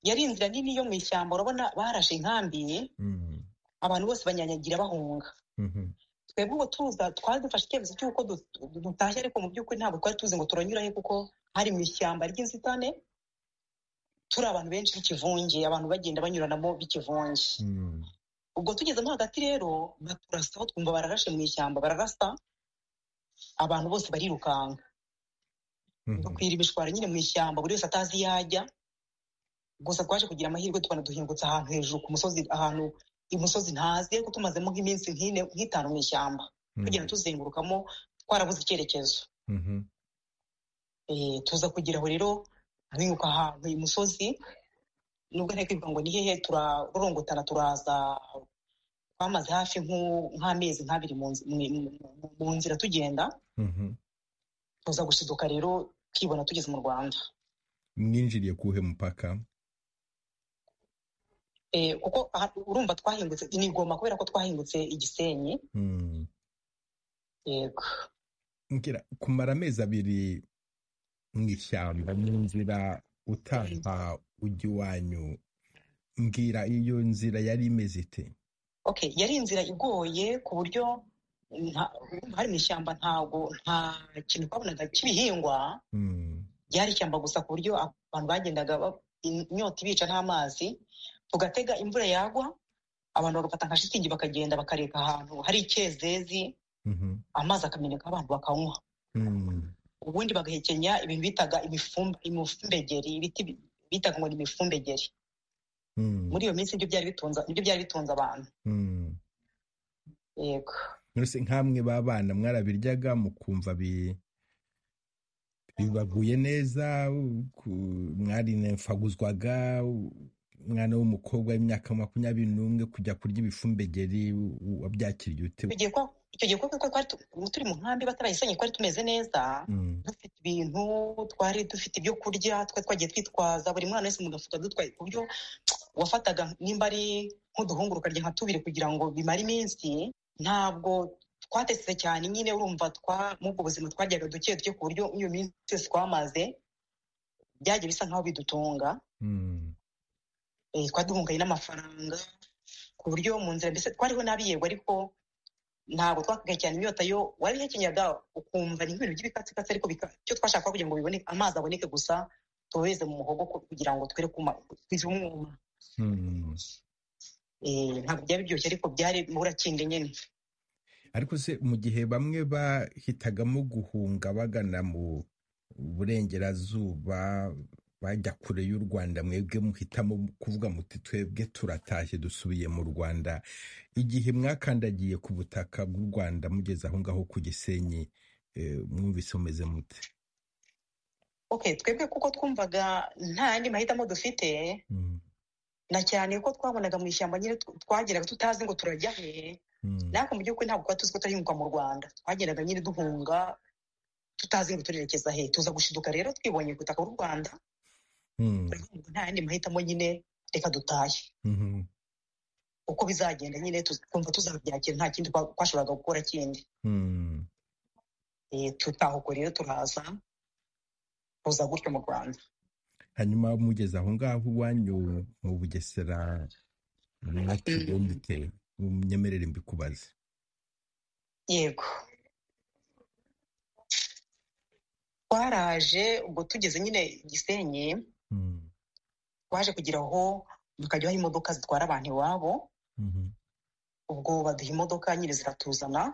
Speaker 8: yari inzira nini yo mu ishyamba urabona barashe inkambi
Speaker 1: Mm,
Speaker 8: abantu bose banyanyagira bahunga
Speaker 1: mhm,
Speaker 8: twebwe ubu tuza twari dufashe icyemezo cy'uko du- dutashye ariko mu by'ukuri ntabwo twari tuzi ngo turanyurahe kuko hari mu ishyamba ry'inzitane turi abantu benshi b'ikivunge abantu bagenda banyuranamo b'ikivunge
Speaker 1: mm,
Speaker 8: ubwo tugezemo hagati rero baturasaho twumva bararashe mu ishyamba bararasa abantu bose barirukanka
Speaker 1: mhm,
Speaker 8: dukwira imishwara nyine mu ishyamba buri wese atazi iyo ajya gusa twaje kugira amahirwe tukaba duhingutse ahantu hejuru ku musozi ahantu imusozi ntazi ariko tumazemo nk'iminsi nk'ine nk'itanu mu ishyamba tugenda
Speaker 1: mhm,
Speaker 8: tuzengurukamo twarabuze icyerekezo
Speaker 1: mhm,
Speaker 8: Eh, tuza kugira aho rero duhinguka ahantu imusozi nubwo ntari kwibuka ngo ni hehe turarorongotana turaza twamaze hafi nk'u- nk'amezi nk'abiri mu nzi- mu- mu- mu nzira tugenda
Speaker 1: mhm.
Speaker 8: tuza gushiduka rero twibona tugeze mu rwanda
Speaker 1: mwinjiriye kuwuhe mupaka
Speaker 8: Eh, kuko aha- urumva twahingutse ni igoma kubera ko twahingutse igisenyi
Speaker 1: Mm.
Speaker 8: yego
Speaker 1: ngira kumara amezi abiri mu ishyamba mu nzira utaha ujya iwanyu mbwira iyo nzira yari imeze ite
Speaker 8: okay yari inzira igoye ku buryo nta- urumva hari mu ishyamba ntago nta kintu twabonaga cy'ibihingwa
Speaker 1: Mm,
Speaker 8: ryari ishyamba gusa ku buryo abantu bagendaga ba- inyota ibica n'amazi tugatega imvura yagwa abantu bagafata nka shitingi bakagenda bakareka ahantu hari icyezezi
Speaker 1: mhm,
Speaker 8: amazi akameneka abantu bakanywa
Speaker 1: mm,
Speaker 8: ubundi bagahekenya ibintu bitaga imifumba- imifumbegeri ibiti bi- bitaga ngo ni imifumbegeri
Speaker 1: mm,
Speaker 8: muri iyo minsi nibyo byari bitunze nibyo byari bitunze abantu
Speaker 1: mm.
Speaker 8: yego
Speaker 1: mwese nk'amwe b'abana mwarabiryaga mukumva bi- bibaguye neza ku- mwarinefaguzwaga umwana w'umukobwa w'imyaka makumyabiri n'umwe kujya kurya ibifumbegeri u- wabyakiriye ute
Speaker 8: tugiye kwa icyo gihe kuko twari tu- turi mu nkambi batarayisanye twari tumeze neza
Speaker 1: Mm,
Speaker 8: dufite ibintu twari dufite ibyo kurya twari twagiye twitwaza buri mwana wese mu gafuka dutwaye ku buryo wafataga nimba ari nk'uduhungu rukarya nka tubiri kugira ngo bimare iminsi ntabwo twatetse cyane nyine urumva twa muri ubwo buzima twaryaga duke duke ku buryo iyo minsi yose twamaze byagiye bisa nk'aho bidutunga
Speaker 1: mm,
Speaker 8: eh, twaduhungaye n'amafaranga ku buryo mu nzira mbese twariho nabi yego ariko ntabwo twakaga cyane inyota yo wabihekenyaga ukumva ni nk'ibintu by'ibikatsikatsi ariko bika- icyo twashaka kugira ngo bibone amazi aboneke gusa tubobeze mu muhogo ku- kugira ngo twere kuma twize umwuma
Speaker 1: mm.
Speaker 8: Eh, ntabwo byari biryoshye ariko byari murakinde nyine
Speaker 1: ariko se mu gihe bamwe bahitagamo guhunga bagana mu burengerazuba bajya kure y'u Rwanda mwebwe muhitamo kuvuga muti twebwe turatashye dusubiye mu Rwanda igihe mwakandagiye ku butaka bw'u Rwanda mugeze aho ngaho ku Gisenyi eh, mwumvise mumeze mute
Speaker 8: okay twebwe kuko twumvaga nta yandi mahitamo dufite
Speaker 1: Mm,
Speaker 8: na cyane ko twabonaga mu ishyamba nyine tw- twageraga tutazi ngo turajya he
Speaker 1: mm,
Speaker 8: natwe mu by'ukuri ntabwo twari tuzi ko turahinguka mu rwanda twagendaga nyine duhunga tutazi ngo turerekeza he tuza gushiduka rero twibonye ku butaka bw'u rwanda
Speaker 1: mm,
Speaker 8: turavuga ngo nta yandi mahitamo nyine reka dutahe
Speaker 1: Mhm.
Speaker 8: uko bizagenda nyine tuz- twumva tuzabyakira nta kindi twa- twashoboraga gukora kindi
Speaker 1: Mhm.
Speaker 8: Eh, tutahuko rero turaza tuza gutyo mu rwanda
Speaker 1: hanyuma mugeze aho ngaho iwanyu mu bugesera mwakiriwe mute munyemerere mbikubaze
Speaker 8: yego twaraje ubwo tugeze nyine gisenyi
Speaker 1: Mm,
Speaker 8: twaje kugira aho tukajya aho imodoka zitwara abantu iwabo
Speaker 1: mhm,
Speaker 8: ubwo baduha imodoka nyine ziratuzana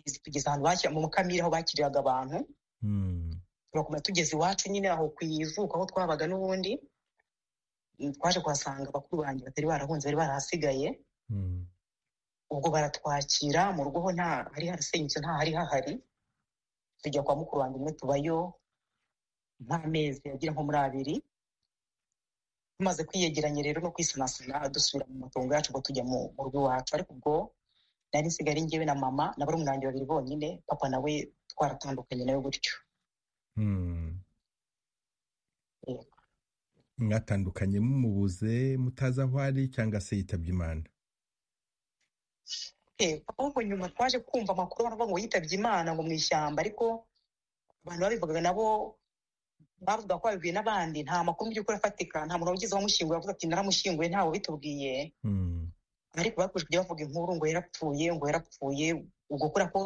Speaker 8: zitugeza ahantu bakira mu mukamira aho bakiriraga abantu
Speaker 1: mm,
Speaker 8: turakomeza tugeze iwacu nyine aho ku ivuko aho twabaga n'ubundi mm, twaje kuhasanga bakuru banjye batari barahunze bari barahasigaye
Speaker 1: mm,
Speaker 8: ubwo baratwakira mu rugo ho nta hari harasenyutse nta hari hahari tujya kwa mukuru wanjye umwe tubayo nk'amezi agera nko muri abiri tumaze kwiyegeranya rero no kwisanasana dusubira mu matongo yacu ngo tujya mu mu rugo iwacu ariko ubwo nari nsigaye njyewe na mama na barumuna banjye babiri bonyine papa nawe twaratandukanye nawe gutyo
Speaker 1: mm. mwatandukanye mumubuze mutazi aho ari cyangwa se yitabye imana
Speaker 8: Eh, ahubwo nyuma twaje kumva amakuru baravuga ngo yitabye imana ngo mu ishyamba ariko abantu babivugaga nabo bavuga ko babibwiye n'abandi nta makuru mu by'ukuri afatika nta muntu wigeze wamushyinguye avuga ati naramushyinguye ntawe wabitubwiye
Speaker 1: Mm,
Speaker 8: ariko bakomeje kujya bavuga inkuru ngo yarapfuye ngo yarapfuye ubwo kubera ko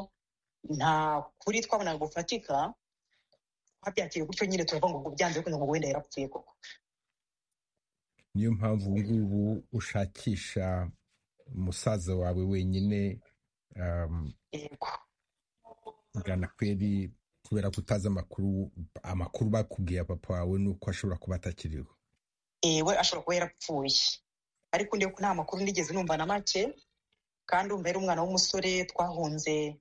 Speaker 8: nta kuri twabonaga gufatika twabyakiriye gutyo nyine turavuga ngo ubwo byanze bikunze ngo wenda yarapfuye koko
Speaker 1: niyo mpamvu ngubu ushakisha umusaza wawe wenyine um,
Speaker 8: yego
Speaker 1: gana kweri kubera ko utazi amakuru amakuru bakubwiye ya papa wawe ni uko ashobora kuba atakiriho
Speaker 8: yewe ashobora kuba yarapfuye ariko ndiyo ko nta makuru nigeze numva na make kandi umva yari umwana w'umusore twahunze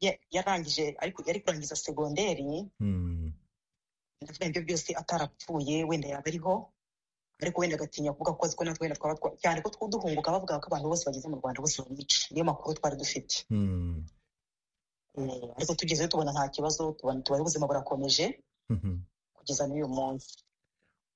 Speaker 8: ya- yarangije ariko yari kurangiza segonderi
Speaker 1: Mm,
Speaker 8: ndavuga ibyo byose atarapfuye wenda yaba ariho ariko wenda agatinya kuvuga ko azi ko natwe wenda twaba twa- cyane ko tw- duhunguka bavuga ko abantu bose bageze mu rwanda bose bamwica niyo makuru twari dufite
Speaker 1: mm,
Speaker 8: Eh, ariko tugezeyo tubona nta kibazo tubona tubaye ubuzima burakomeje
Speaker 1: mhm.
Speaker 8: kugeza n'uyu munsi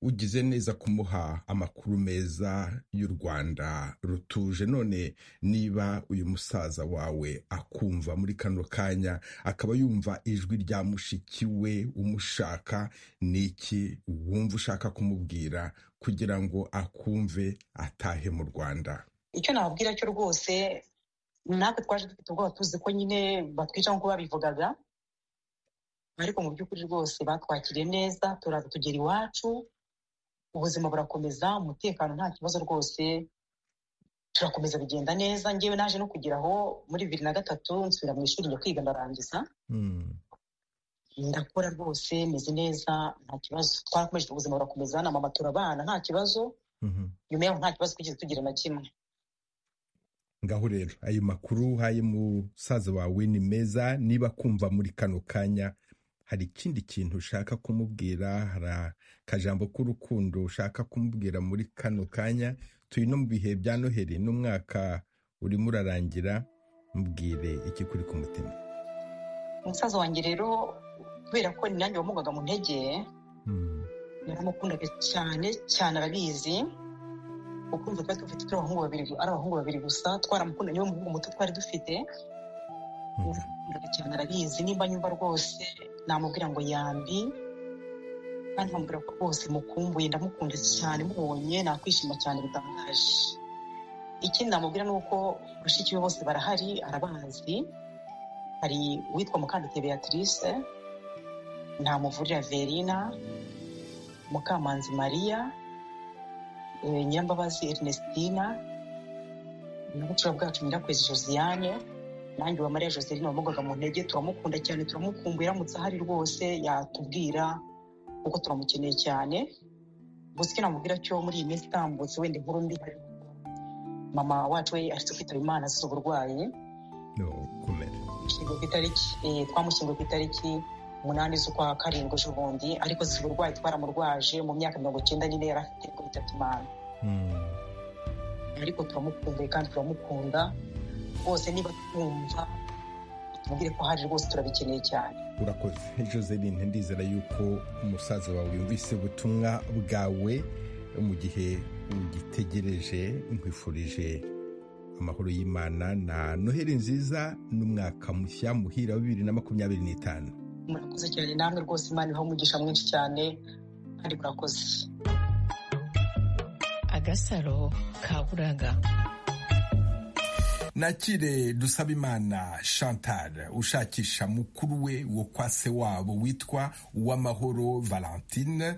Speaker 1: ugize neza kumuha amakuru meza y'u Rwanda rutuje none niba uyu musaza wawe akumva muri kano kanya akaba yumva ijwi rya mushiki we umushaka ni iki wumva ushaka kumubwira kugira ngo akumve atahe mu Rwanda
Speaker 8: icyo nababwira cyo rwose natwe twaje dufite ubwoba tuzi ko nyine batwica nk'uko babivugaga ariko mu by'ukuri rwose batwakiriye neza turaza tugera iwacu ubuzima burakomeza umutekano nta kibazo rwose turakomeza bigenda neza ngewe naje no kugera aho muri bibiri na gatatu nsubira mu ishuri njya kwiga ndarangiza
Speaker 1: Mm,
Speaker 8: ndakora rwose meze neza nta kibazo twarakomeje ubuzima burakomeza na mama turabana nta kibazo
Speaker 1: mhm.
Speaker 8: nyuma yaho nta kibazo twigeze tugira na kimwe
Speaker 1: ngaho rero ayo makuru uhaye musaza wawe ni meza niba kumva muri kano kanya hari ikindi kintu ushaka kumubwira hari akajambo k'urukundo ushaka kumubwira muri kano kanya turi no mu bihe bya noheri n'umwaka urimo urarangira mubwire iki kuri ku mutima
Speaker 8: umusaza wanjye rero kubera ko ni nanjye wamugaga mu ntege
Speaker 1: Mm,
Speaker 8: naramukundaga cyane cyane arabizi ukumva twari dufite turi abahungu babiri ari abahungu babiri gusa twaramukunda niwe muhungu muto twari dufite
Speaker 1: mm,
Speaker 8: naramukundaga cyane arabizi nimba nyumva rwose namubwira ngo yambi kandi nkamubwira ko rwose mukumbuye ndamukunda cyane mubonye nakwishima cyane bitangaje ikindi namubwira ni uko bashiki be bose barahari arabazi hari uwitwa mukandite beatrice ntamuvurira verina mukamanzi mariya eh, nyirambabazi ernestina na bucura bwacu nyirakwezi josiane nanjye wa mariya joseline wamugaga mu ntege turamukunda cyane turamukumbuye aramutse ahari rwose yatubwira kuko turamukeneye cyane gusa icyo namubwira cyo muri iyi minsi itambutse wenda inkuru mbi hari mama wacu we aretse kwitaba imana azize uburwayi
Speaker 1: no kumera
Speaker 8: Yashyinguwe ku itariki eh, twamushyinguye ku itariki umunani z'ukwa karindwi ejobundi ariko azize uburwayi twaramurwaje mu myaka mirongo icyenda nyine yari afite ariko yitabye imana
Speaker 1: Mm,
Speaker 8: ariko turamukumbuye kandi turamukunda rwose niba twumva tumubwire ko hari rwose turabikeneye cyane
Speaker 1: urakoze joseline ndizera yuko umusaza wawe yumvise ubutumwa bwawe mu gihe ugitegereje nkwifurije amahoro y'imana na noheli nziza n'umwaka mushya muhira wa bibiri na makumyabiri n'itanu
Speaker 8: murakoze cyane namwe rwose imana ibaha umugisha mwinshi cyane kandi murakoze
Speaker 9: agasaro ka buraga
Speaker 10: nakire dusabimana chantal ushakisha mukuru we wo kwa se wabo witwa uwamahoro valentine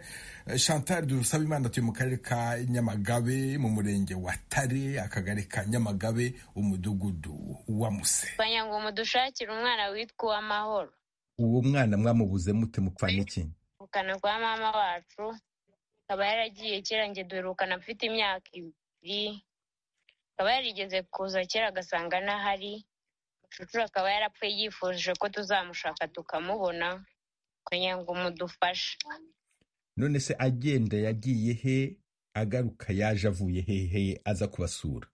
Speaker 10: chantal dusabimana atuye mu karere ka nyamagabe mu murenge wa tare akagari ka nyamagabe umudugudu wa muse
Speaker 11: banya ngo mudushakire umwana witwa uwamahoro
Speaker 1: uwo mwana mwamubuze mute mupfa n'iki
Speaker 11: ubukana kwa mama wacu akaba yaragiye kera njye duherukana mfite imyaka ibiri akaba yarigeze kuza kera agasanga ntahari mucucuru akaba yarapfuye yifuje ko tuzamushaka tukamubona kugira ngo mudufashe
Speaker 1: none se agenda yagiye he agaruka yaje avuye hehe aza kubasura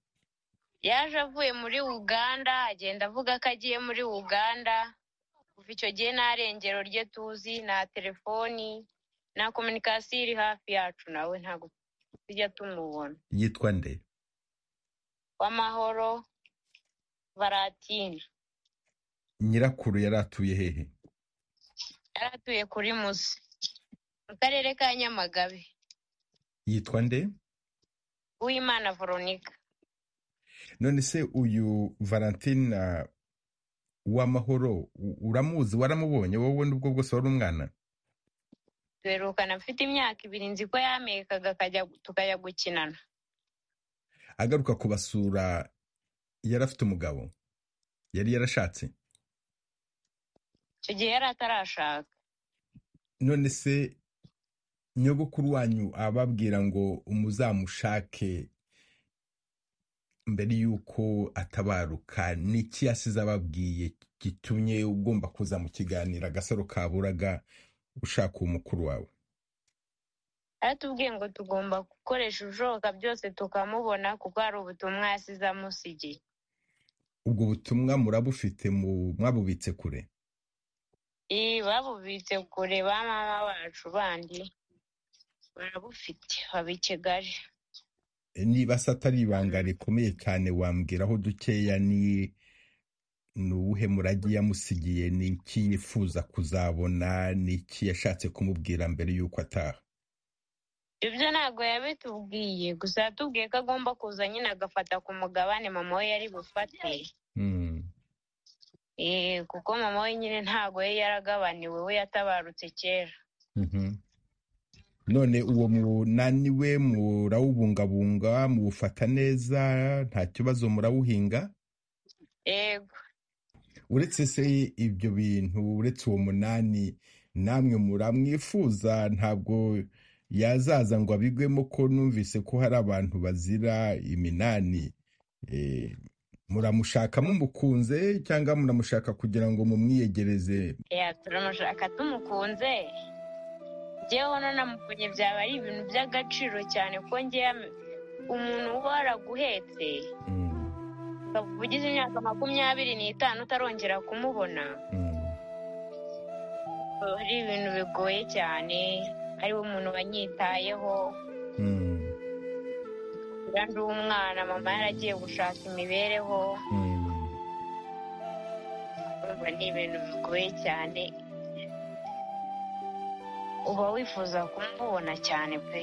Speaker 11: yaje avuye muri uganda agenda avuga ko agiye muri uganda kuva icyo gihe nta rengero rye tuzi nta telefoni nta kominikasiyo iri hafi yacu nawe ntabwo tujya tumubona
Speaker 1: yitwa nde
Speaker 11: w'amahoro varatine
Speaker 1: nyirakuru yari atuye hehe
Speaker 11: yari atuye kuri muzi mu karere ka nyamagabe
Speaker 1: yitwa nde
Speaker 11: uwimana veronica
Speaker 1: none se uyu valentina w'amahoro u- uramuzi waramubonye wowe n'ubwo bwose wari umwana
Speaker 11: duherukana mfite imyaka ibiri nzi ko yamekaga akajya tukajya gukinana
Speaker 1: agaruka kubasura yari afite umugabo yari yarashatse
Speaker 11: icyo gihe yari atarashaka
Speaker 1: none se nyogokuru wanyu ababwira ngo umuzamushake mbere y'uko atabaruka ni iki yasize ababwiye gitumye ugomba kuza mu kiganiro agasaro kaburaga ushaka uwo mukuru wawe
Speaker 11: aratubwiye ngo tugomba gukoresha ibishoboka byose tukamubona kuko hari ubutumwa yasize amusigiye
Speaker 1: ubwo butumwa murabufite mu- mwabubitse kure
Speaker 11: Iyi babubitse kure ba mama bacu bandi barabufite baba i Kigali
Speaker 1: niba se atari ibanga rikomeye cyane wambwiraho dukeya ni ni uwuhe murage yamusigiye ni iki yifuza kuzabona ni iki yashatse kumubwira mbere y'uko ataha
Speaker 11: ibyo ntabwo yabitubwiye gusa yatubwiye ko agomba kuza nyine agafata ku mugabane mama we yari bufate
Speaker 1: Hmm.
Speaker 11: Eh, kuko mama we nyine ntabwo yari yaragabaniwe we yatabarutse kera
Speaker 1: Mhm. none uwo munani we murawubungabunga muwufata neza nta kibazo murawuhinga
Speaker 11: yego
Speaker 1: uretse se ibyo bintu uretse uwo munani namwe muramwifuza ntabwo yazaza ngo abigwemo ko numvise ko hari abantu bazira iminani Eh, muramushaka mumukunze cyangwa muramushaka kugira ngo mumwiyegereze
Speaker 11: Eh, turamushaka tumukunze njyewe hano namukunye byaba ari ibintu by'agaciro cyane kuko njyewe am- umuntu uba waraguhetse
Speaker 1: Mm,
Speaker 11: ukaba ugize imyaka makumyabiri n'itanu utarongera kumubona
Speaker 1: mm.
Speaker 11: biba ari ibintu bigoye cyane ariwe muntu wanyitayeho
Speaker 1: Mm,
Speaker 11: kugira ndi umwana mama yaragiye gushaka imibereho
Speaker 1: mm.
Speaker 11: urumva ni ibintu bigoye cyane uba wifuza kumubona cyane pe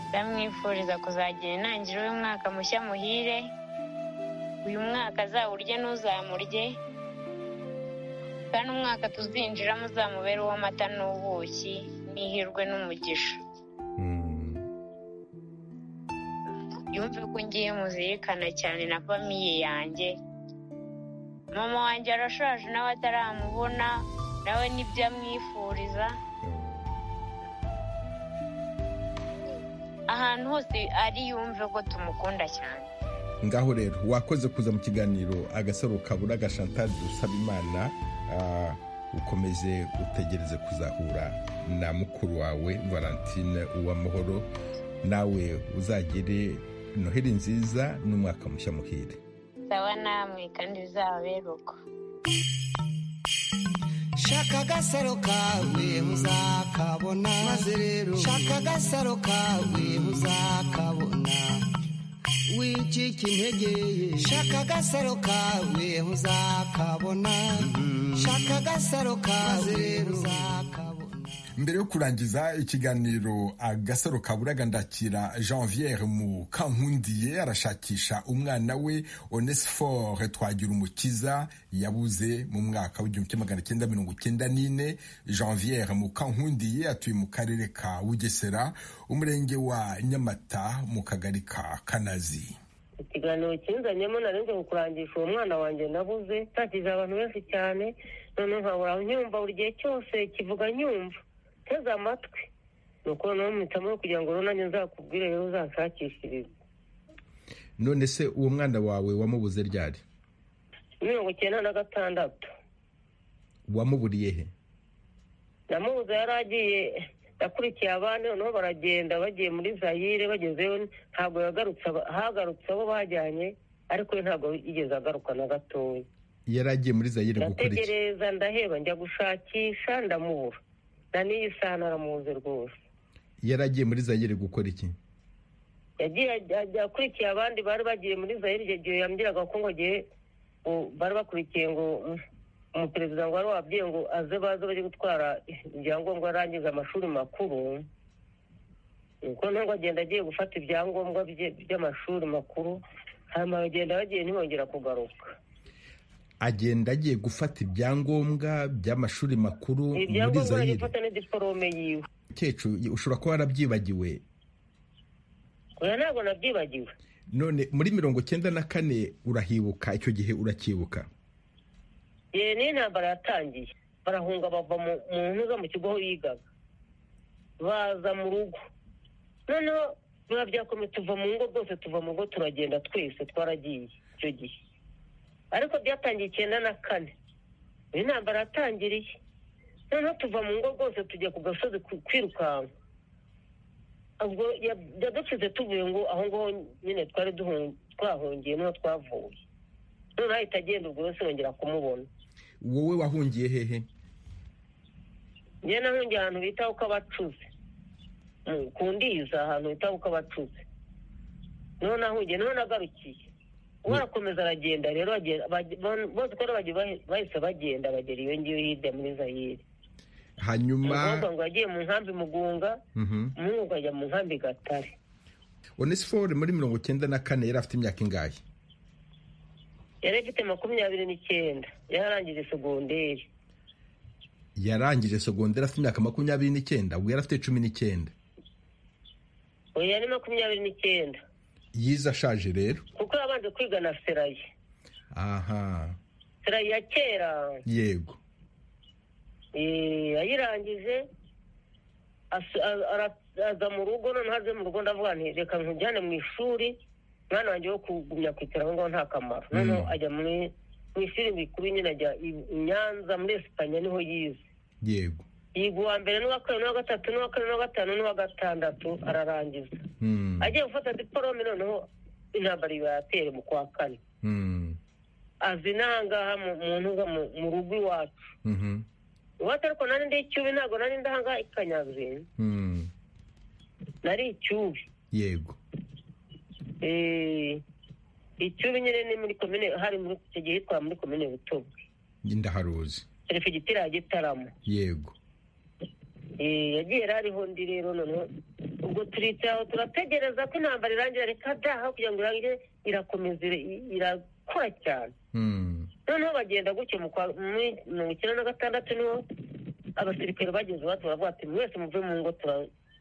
Speaker 11: ndamwifuriza kuzagira intangiriro y'umwaka mushya muhire uyu mwaka azawurye n'uzamurye kandi umwaka tuzinjiramo uzamubere uw'amata n'ubuki n'ihirwe n'umugisha
Speaker 1: Mm.
Speaker 11: yumve ko ngiye muzirikana cyane na famiye yanjye mama wanjye arashaje nawe ataramubona nawe nibyo amwifuriza ahantu hose ari yumve ko tumukunda cyane
Speaker 1: ngaho rero wakoze kuza mu kiganiro agasaro kabura agashantazi dusaba imana ah, ukomeze utegereze kuzahura na mukuru wawe valentine uwamahoro nawe uzagire noheli nziza n'umwaka mushya muhire
Speaker 11: sawa namwe kandi bizaberwa
Speaker 3: shaka agasaro kawe muzakabona maze rero shaka agasaro kawe muzakabona wicika intege shaka agasaro kawe muzakabona shaka agasaro kawe rero muzakabona
Speaker 1: mbere yo kurangiza ikiganiro agasaro kaburaga ndakira janviere mu kankundiye arashakisha umwana we onesifore twagira umukiza yabuze mu mwaka w'igihumbi kimwe magana cyenda mirongo icyenda n'ine janviere mu kankundiye atuye mu karere ka bugesera umurenge wa nyamata mu kagari ka kanazi
Speaker 12: ikiganiro kinzanyemo narenze kukurangisha uwo mwana wanjye nabuze ntakije abantu benshi cyane none nkabura nyumva buri gihe cyose kivuga nyumva teze amatwi nuko noneho mpitamo kugira ngo runange nzakubwire rero uzanshakishirize
Speaker 5: none se uwo mwana wawe wamubuze ryari
Speaker 12: mirongo icyenda na gatandatu
Speaker 5: wamuburiye he
Speaker 12: namubuze yari agiye yakurikiye abandi noneho baragenda bagiye muri zayire bagezeyo ntabwo yagarutse aba- hagarutse abo bajyanye ariko we ntabwo yigeze agaruka na gatoya
Speaker 5: yari agiye muri zayire gukora iki
Speaker 12: ndategereza ndaheba njya gushakisha ndamubura na n'iyi saha naramuzi rwose
Speaker 5: yari agiye muri zayire gukora iki
Speaker 12: yagiye ajya- yakurikiye abandi bari bagiye muri zayire icyo gihe yambwiraga ko ngo agiye ngo bari bakurikiye ngo mm, umuperezida ngo wari wabwiye ngo aze baze bajye gutwara ibyangombwa arangiza amashuri makuru nuko ntabwo agenda agiye gufata ibyangombwa bye by'amashuri makuru hanyuma bagenda bagiye ntibongera kugaruka
Speaker 5: agenda agiye gufata ibyangombwa by'amashuri makuru muri
Speaker 12: ibyangombwa
Speaker 5: zayire
Speaker 12: aragifata n'idiporome yiwe
Speaker 5: kecu ushobora kuba warabyibagiwe
Speaker 12: oya ntabwo nabyibagiwe
Speaker 5: none muri mirongo icyenda na kane urahibuka icyo gihe uracyibuka
Speaker 12: yewe niyo intambara yatangiye barahunga bava mu mu ntuza mu kigo aho yigaga baza mu rugo noneho biba byakomeye tuva mu ngo rwose tuva mu ngo turagenda twese twaragiye icyo gihe ariko byatangiye icyenda na kane niyo intambara yatangiriye noneho tuva mu ngo rwose tujya ku gasozi ku- kwirukanka ubwo ya- yadukize tuvuye ngo aho ngaho nyine twari duhun- twahungiye niho twavuye noneho ahita agenda ubwo rero sinongera kumubona
Speaker 5: wowe wahungiye hehe
Speaker 12: njye nahungiye ahantu bita uko abacuzi ku ndiza ahantu bita uko abacuzi niho nahungiye niho nagarukiye uwo arakomeza aragenda rero agenda- baj- bon- bose uko ari bagiye bahe- bahise bagenda bagera iyo ngiyo hirya muri zayire
Speaker 5: hanyuma
Speaker 12: umukobwa ngo yagiye mu nkambi mugunga
Speaker 5: Mhm.
Speaker 12: umuhungu ngo ajya mu nkambi gatare
Speaker 5: onesifore muri mirongo icyenda na kane yari afite imyaka ingahe
Speaker 12: yari afite makumyabiri n'icyenda yarangije segonderi
Speaker 5: yarangije segonderi afite imyaka makumyabiri n'icyenda ubwo yari afite cumi n'icyenda
Speaker 12: ubu yari makumyabiri n'icyenda
Speaker 5: yize ashaje rero
Speaker 12: kuko yabanje kwiga na seraye
Speaker 5: aha
Speaker 12: seraye ya kera
Speaker 5: yego
Speaker 12: Eh, ayirangije asu- a- ara- aza mu rugo noneho aze mu rugo ndavuga nti reka nkujyane mu ishuri mwana wanjye wo kugumya kwicara aho ngaho nta kamaro noneho
Speaker 5: Mm.
Speaker 12: ajya muri mu ishuri rikuru nyine ajya i i nyanza muri esipanye niho yize
Speaker 5: yego
Speaker 12: yiga uwa mbere n'uwa kabiri n'uwa gatatu n'uwa kane n'uwa gatanu n'uwa gatandatu ararangiza
Speaker 5: Hmm.
Speaker 12: agiye gufata diporome noneho intambara iba yatere mu kwa kane
Speaker 5: Hmm.
Speaker 12: aza inangaha mu mu ntuza mu- mu rugo iwacu
Speaker 5: Mhm.
Speaker 12: iwacu ariko nari ndi icyubi ntabwo nari ndahanga ikanyazi
Speaker 5: Hmm.
Speaker 12: nari icyubi
Speaker 5: yego
Speaker 12: Eh, icyubi nyine ni muri komine hari muri icyo gihe hitwa muri komine butobo
Speaker 5: njye ndaharuzi
Speaker 12: perefegiteri ya gitaramo
Speaker 5: yego
Speaker 12: Eh, yagiye yari ariho ndi rero noneho ubwo turicaye aho turategereza ko intambara irangira reka daha kugira ngo irangire irakomeza ira- irakora cyane
Speaker 5: Hmm.
Speaker 12: noneho bagenda gutyo mu kwa- muri mirongo icyenda na gatandatu niho abasirikare bageze iwacu baravuga ati buri wese muve mu ngo tura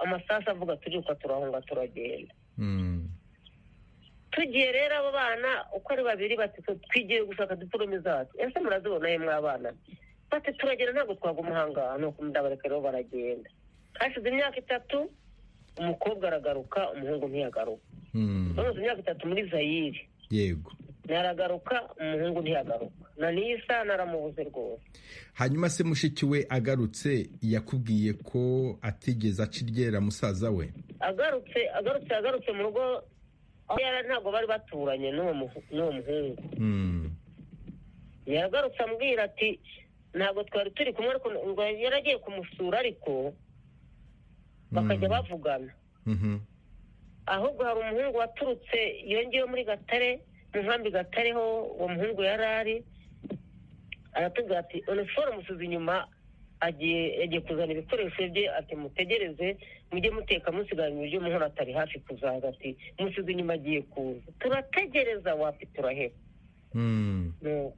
Speaker 12: amasasu avuga turiruka turahunga turagenda
Speaker 5: Hmm.
Speaker 12: tugiye rero abo bana uko ari babiri bati "Twe twigiye gushaka diporome zacu ese murazibona yemwe abana bati turagenda ntabwo twaguma ahangaha ni uko ndabareka rero baragenda hashize imyaka itatu umukobwa aragaruka umuhungu ntiyagaruka
Speaker 5: Hmm.
Speaker 12: bamaze imyaka itatu muri zayire
Speaker 5: yego
Speaker 12: naragaruka umuhungu ntiyagaruka na niyo isaha naramubuze rwose
Speaker 5: hanyuma se mushiki we agarutse yakubwiye ko atigeze aca iryera musaza we
Speaker 12: agarutse agarutse agarutse mu rugo aho yari ari ntabwo bari baturanye n'uwo muhu- n'uwo muhungu
Speaker 5: Hmm.
Speaker 12: yagarutse ambwira ati ntabwo twari turi kumwe ariko ngo yaragiye kumusura ariko bakajya bavugana ahubwo hari umuhungu waturutse yongeyeho muri gatare mu nkambi gatare ho uwo muhungu yari ari aratubwira ati uniforume usize inyuma agiye yagiye kuzana ibikoresho bye ati mutegereze mujye muteka musigara ibiryo muhora atari hafi kuzaza ati musize inyuma agiye kuza turategereza wapi turaheba nuko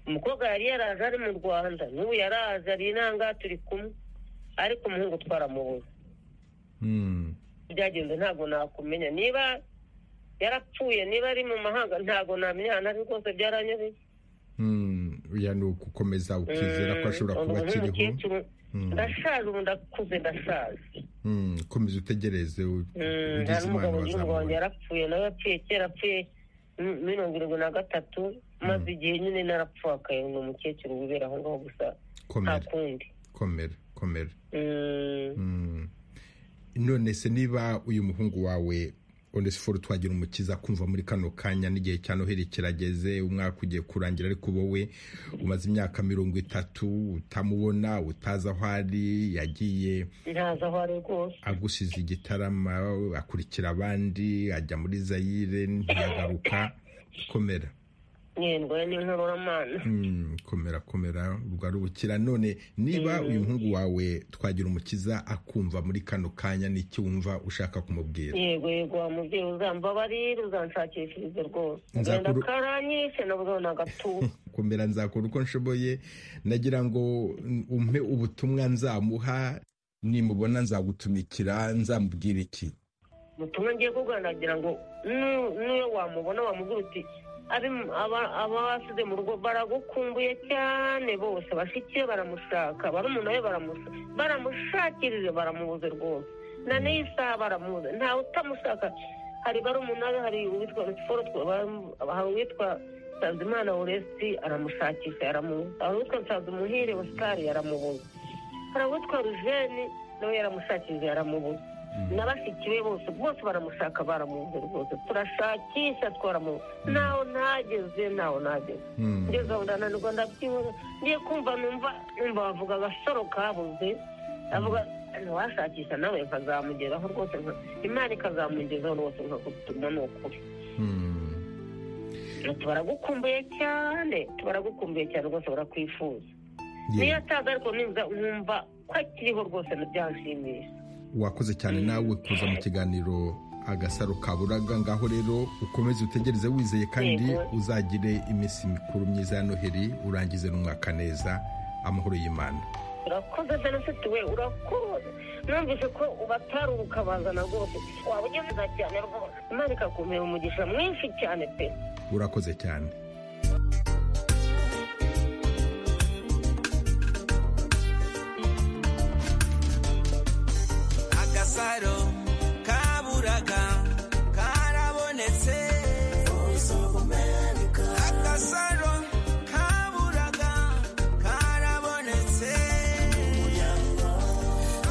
Speaker 12: umukobwa yari yaraje ari mu rwanda n'ubu yaraje ari inanga turi kumwe ariko umuhungu twaramubuze byagenze ntabwo nakumenya niba yarapfuye niba ari mu mahanga ntabwo namenya ntabwo rwose byaranyobeye
Speaker 5: uya ni ukukomeza ukizera ko ashobora kuba akiriho
Speaker 12: ndashaje ubu ndakuze ndashaje
Speaker 5: Mm, komeza utegereze u-
Speaker 12: Mm,
Speaker 5: ugize imana
Speaker 12: hari n'umugabo w'igihugu wanjye
Speaker 5: wazamubona
Speaker 12: yarapfuye nawe yapfuye kera apfuye m- mirongo irindwi na gatatu maze igihe nyine narapfakaye ni umukecuru wibera aho ngaho gusa nta
Speaker 5: komera
Speaker 12: kundi
Speaker 5: komera komera
Speaker 12: Mm,
Speaker 5: Mm. none se niba uyu muhungu wawe onesiforo twagira umukiza kumva muri kano kanya n'igihe cya noheli kirageze umwaka ugiye kurangira ariko wowe umaze imyaka mirongo itatu utamubona utazi aho ari yagiye
Speaker 12: ntazi aho ari rwose
Speaker 5: agusize igitarama akurikira abandi ajya muri zayire ntiyagaruka komera
Speaker 12: yendwaye n'inkoraramana
Speaker 5: Mm, komera komera ubwo ari ubukira none niba uyu muhungu wawe twagira umukiza akumva muri kano kanya n'iki wumva ushaka kumubwira
Speaker 12: yego yego wa mubyeyi uzambabarire uzanshakishirize rwose
Speaker 5: Nzakuru-
Speaker 12: genda karanyishe nabuze na gatuza
Speaker 5: komera nzakora uko nshoboye nagira ngo umpe ubutumwa nzamuha nimubona nzagutumikira nzamubwira iki
Speaker 12: ubutumwa ngiye kuganira kugira ngo nu- n'iyo wamubona wamubwira uti "Abi- aba- abasize mu rugo baragukumbuye cyane bose bashiki be baramushaka barumuna be baramushaka baramushakirije baramubuze rwose na n'iyi saha baramubuze ntawe utamushaka hari barumuna be hari uwitwa siporo hari uwitwa nsanzimana uresi aramushakisha yaramubuze hari uwitwa nsanzumuhire ositari yaramubuze hari uwitwa rujeni nawe yaramushakirije yaramubuze na bashiki be bose bose baramushaka baramubuze rwose turashakisha twaramubuze nawe ntageze nawe ntageze
Speaker 5: Mm.
Speaker 12: ngeze aho ndananirwa ndabyibura ngiye kumva numva numva bavuga agasoro kabuze avuga ntiwashakisha nawe nkazamugeraho rwose nka- imana ikazamugezaho rwose nkakutuma ni ukuri
Speaker 5: Mm.
Speaker 12: ati baragukumbuye cyane baragukumbuye cyane rwose barakwifuza niyo ataza ariko nimba nkumva ko akiriho rwose ntibyanshimisha
Speaker 5: wakoze cyane nawe kuza mu kiganiro agasaro kaburaga ngaho rero ukomeze utegereze wizeye kandi
Speaker 12: Yego.
Speaker 5: uzagire iminsi mikuru myiza ya noheli urangize n'umwaka neza amahoro y'imana
Speaker 12: urakoze venisiti we urakoze numvise ko ubataruka bazana rwose waba ugeze neza cyane rwose imana ikakumira umugisha mwinshi cyane pe
Speaker 5: urakoze cyane
Speaker 3: agasaro kaburaga karabonetse agasaro kaburaga karabonetse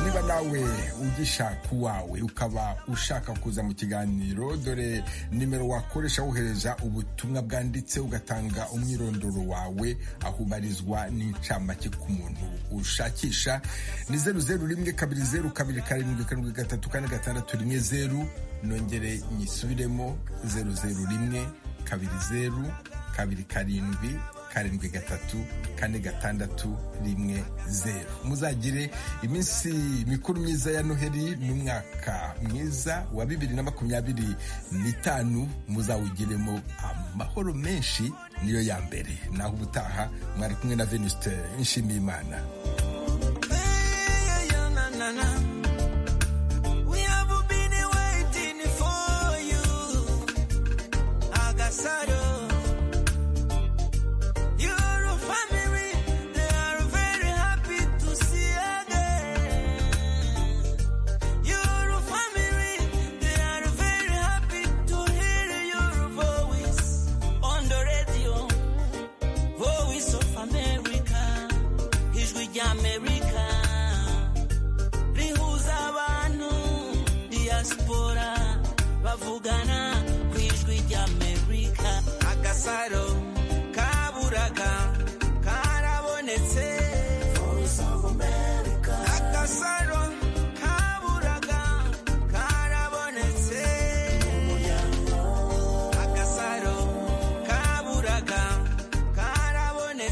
Speaker 1: niba nawe ugishaka uwawe ukaba ushaka kuza mu kiganiro dore nimero wakoresha wohereza ubutumwa bwanditse ugatanga umwirondoro wawe aho ubarizwa n'incamake ku muntu ushakisha ni zeru zeru rimwe kabiri zeru kabiri karindwi karindwi gatatu kane gatandatu rimwe zeru nongere nyisubiremo zeru zeru rimwe kabiri zeru kabiri karindwi karindwi gatatu kane gatandatu rimwe zeru muzagire iminsi mikuru myiza ya noheli n'umwaka mwiza wa bibiri na makumyabiri n'itanu muzawugiremo amahoro menshi niyo ya mbere naho ubutaha mwari kumwe na venuste nshimiyimana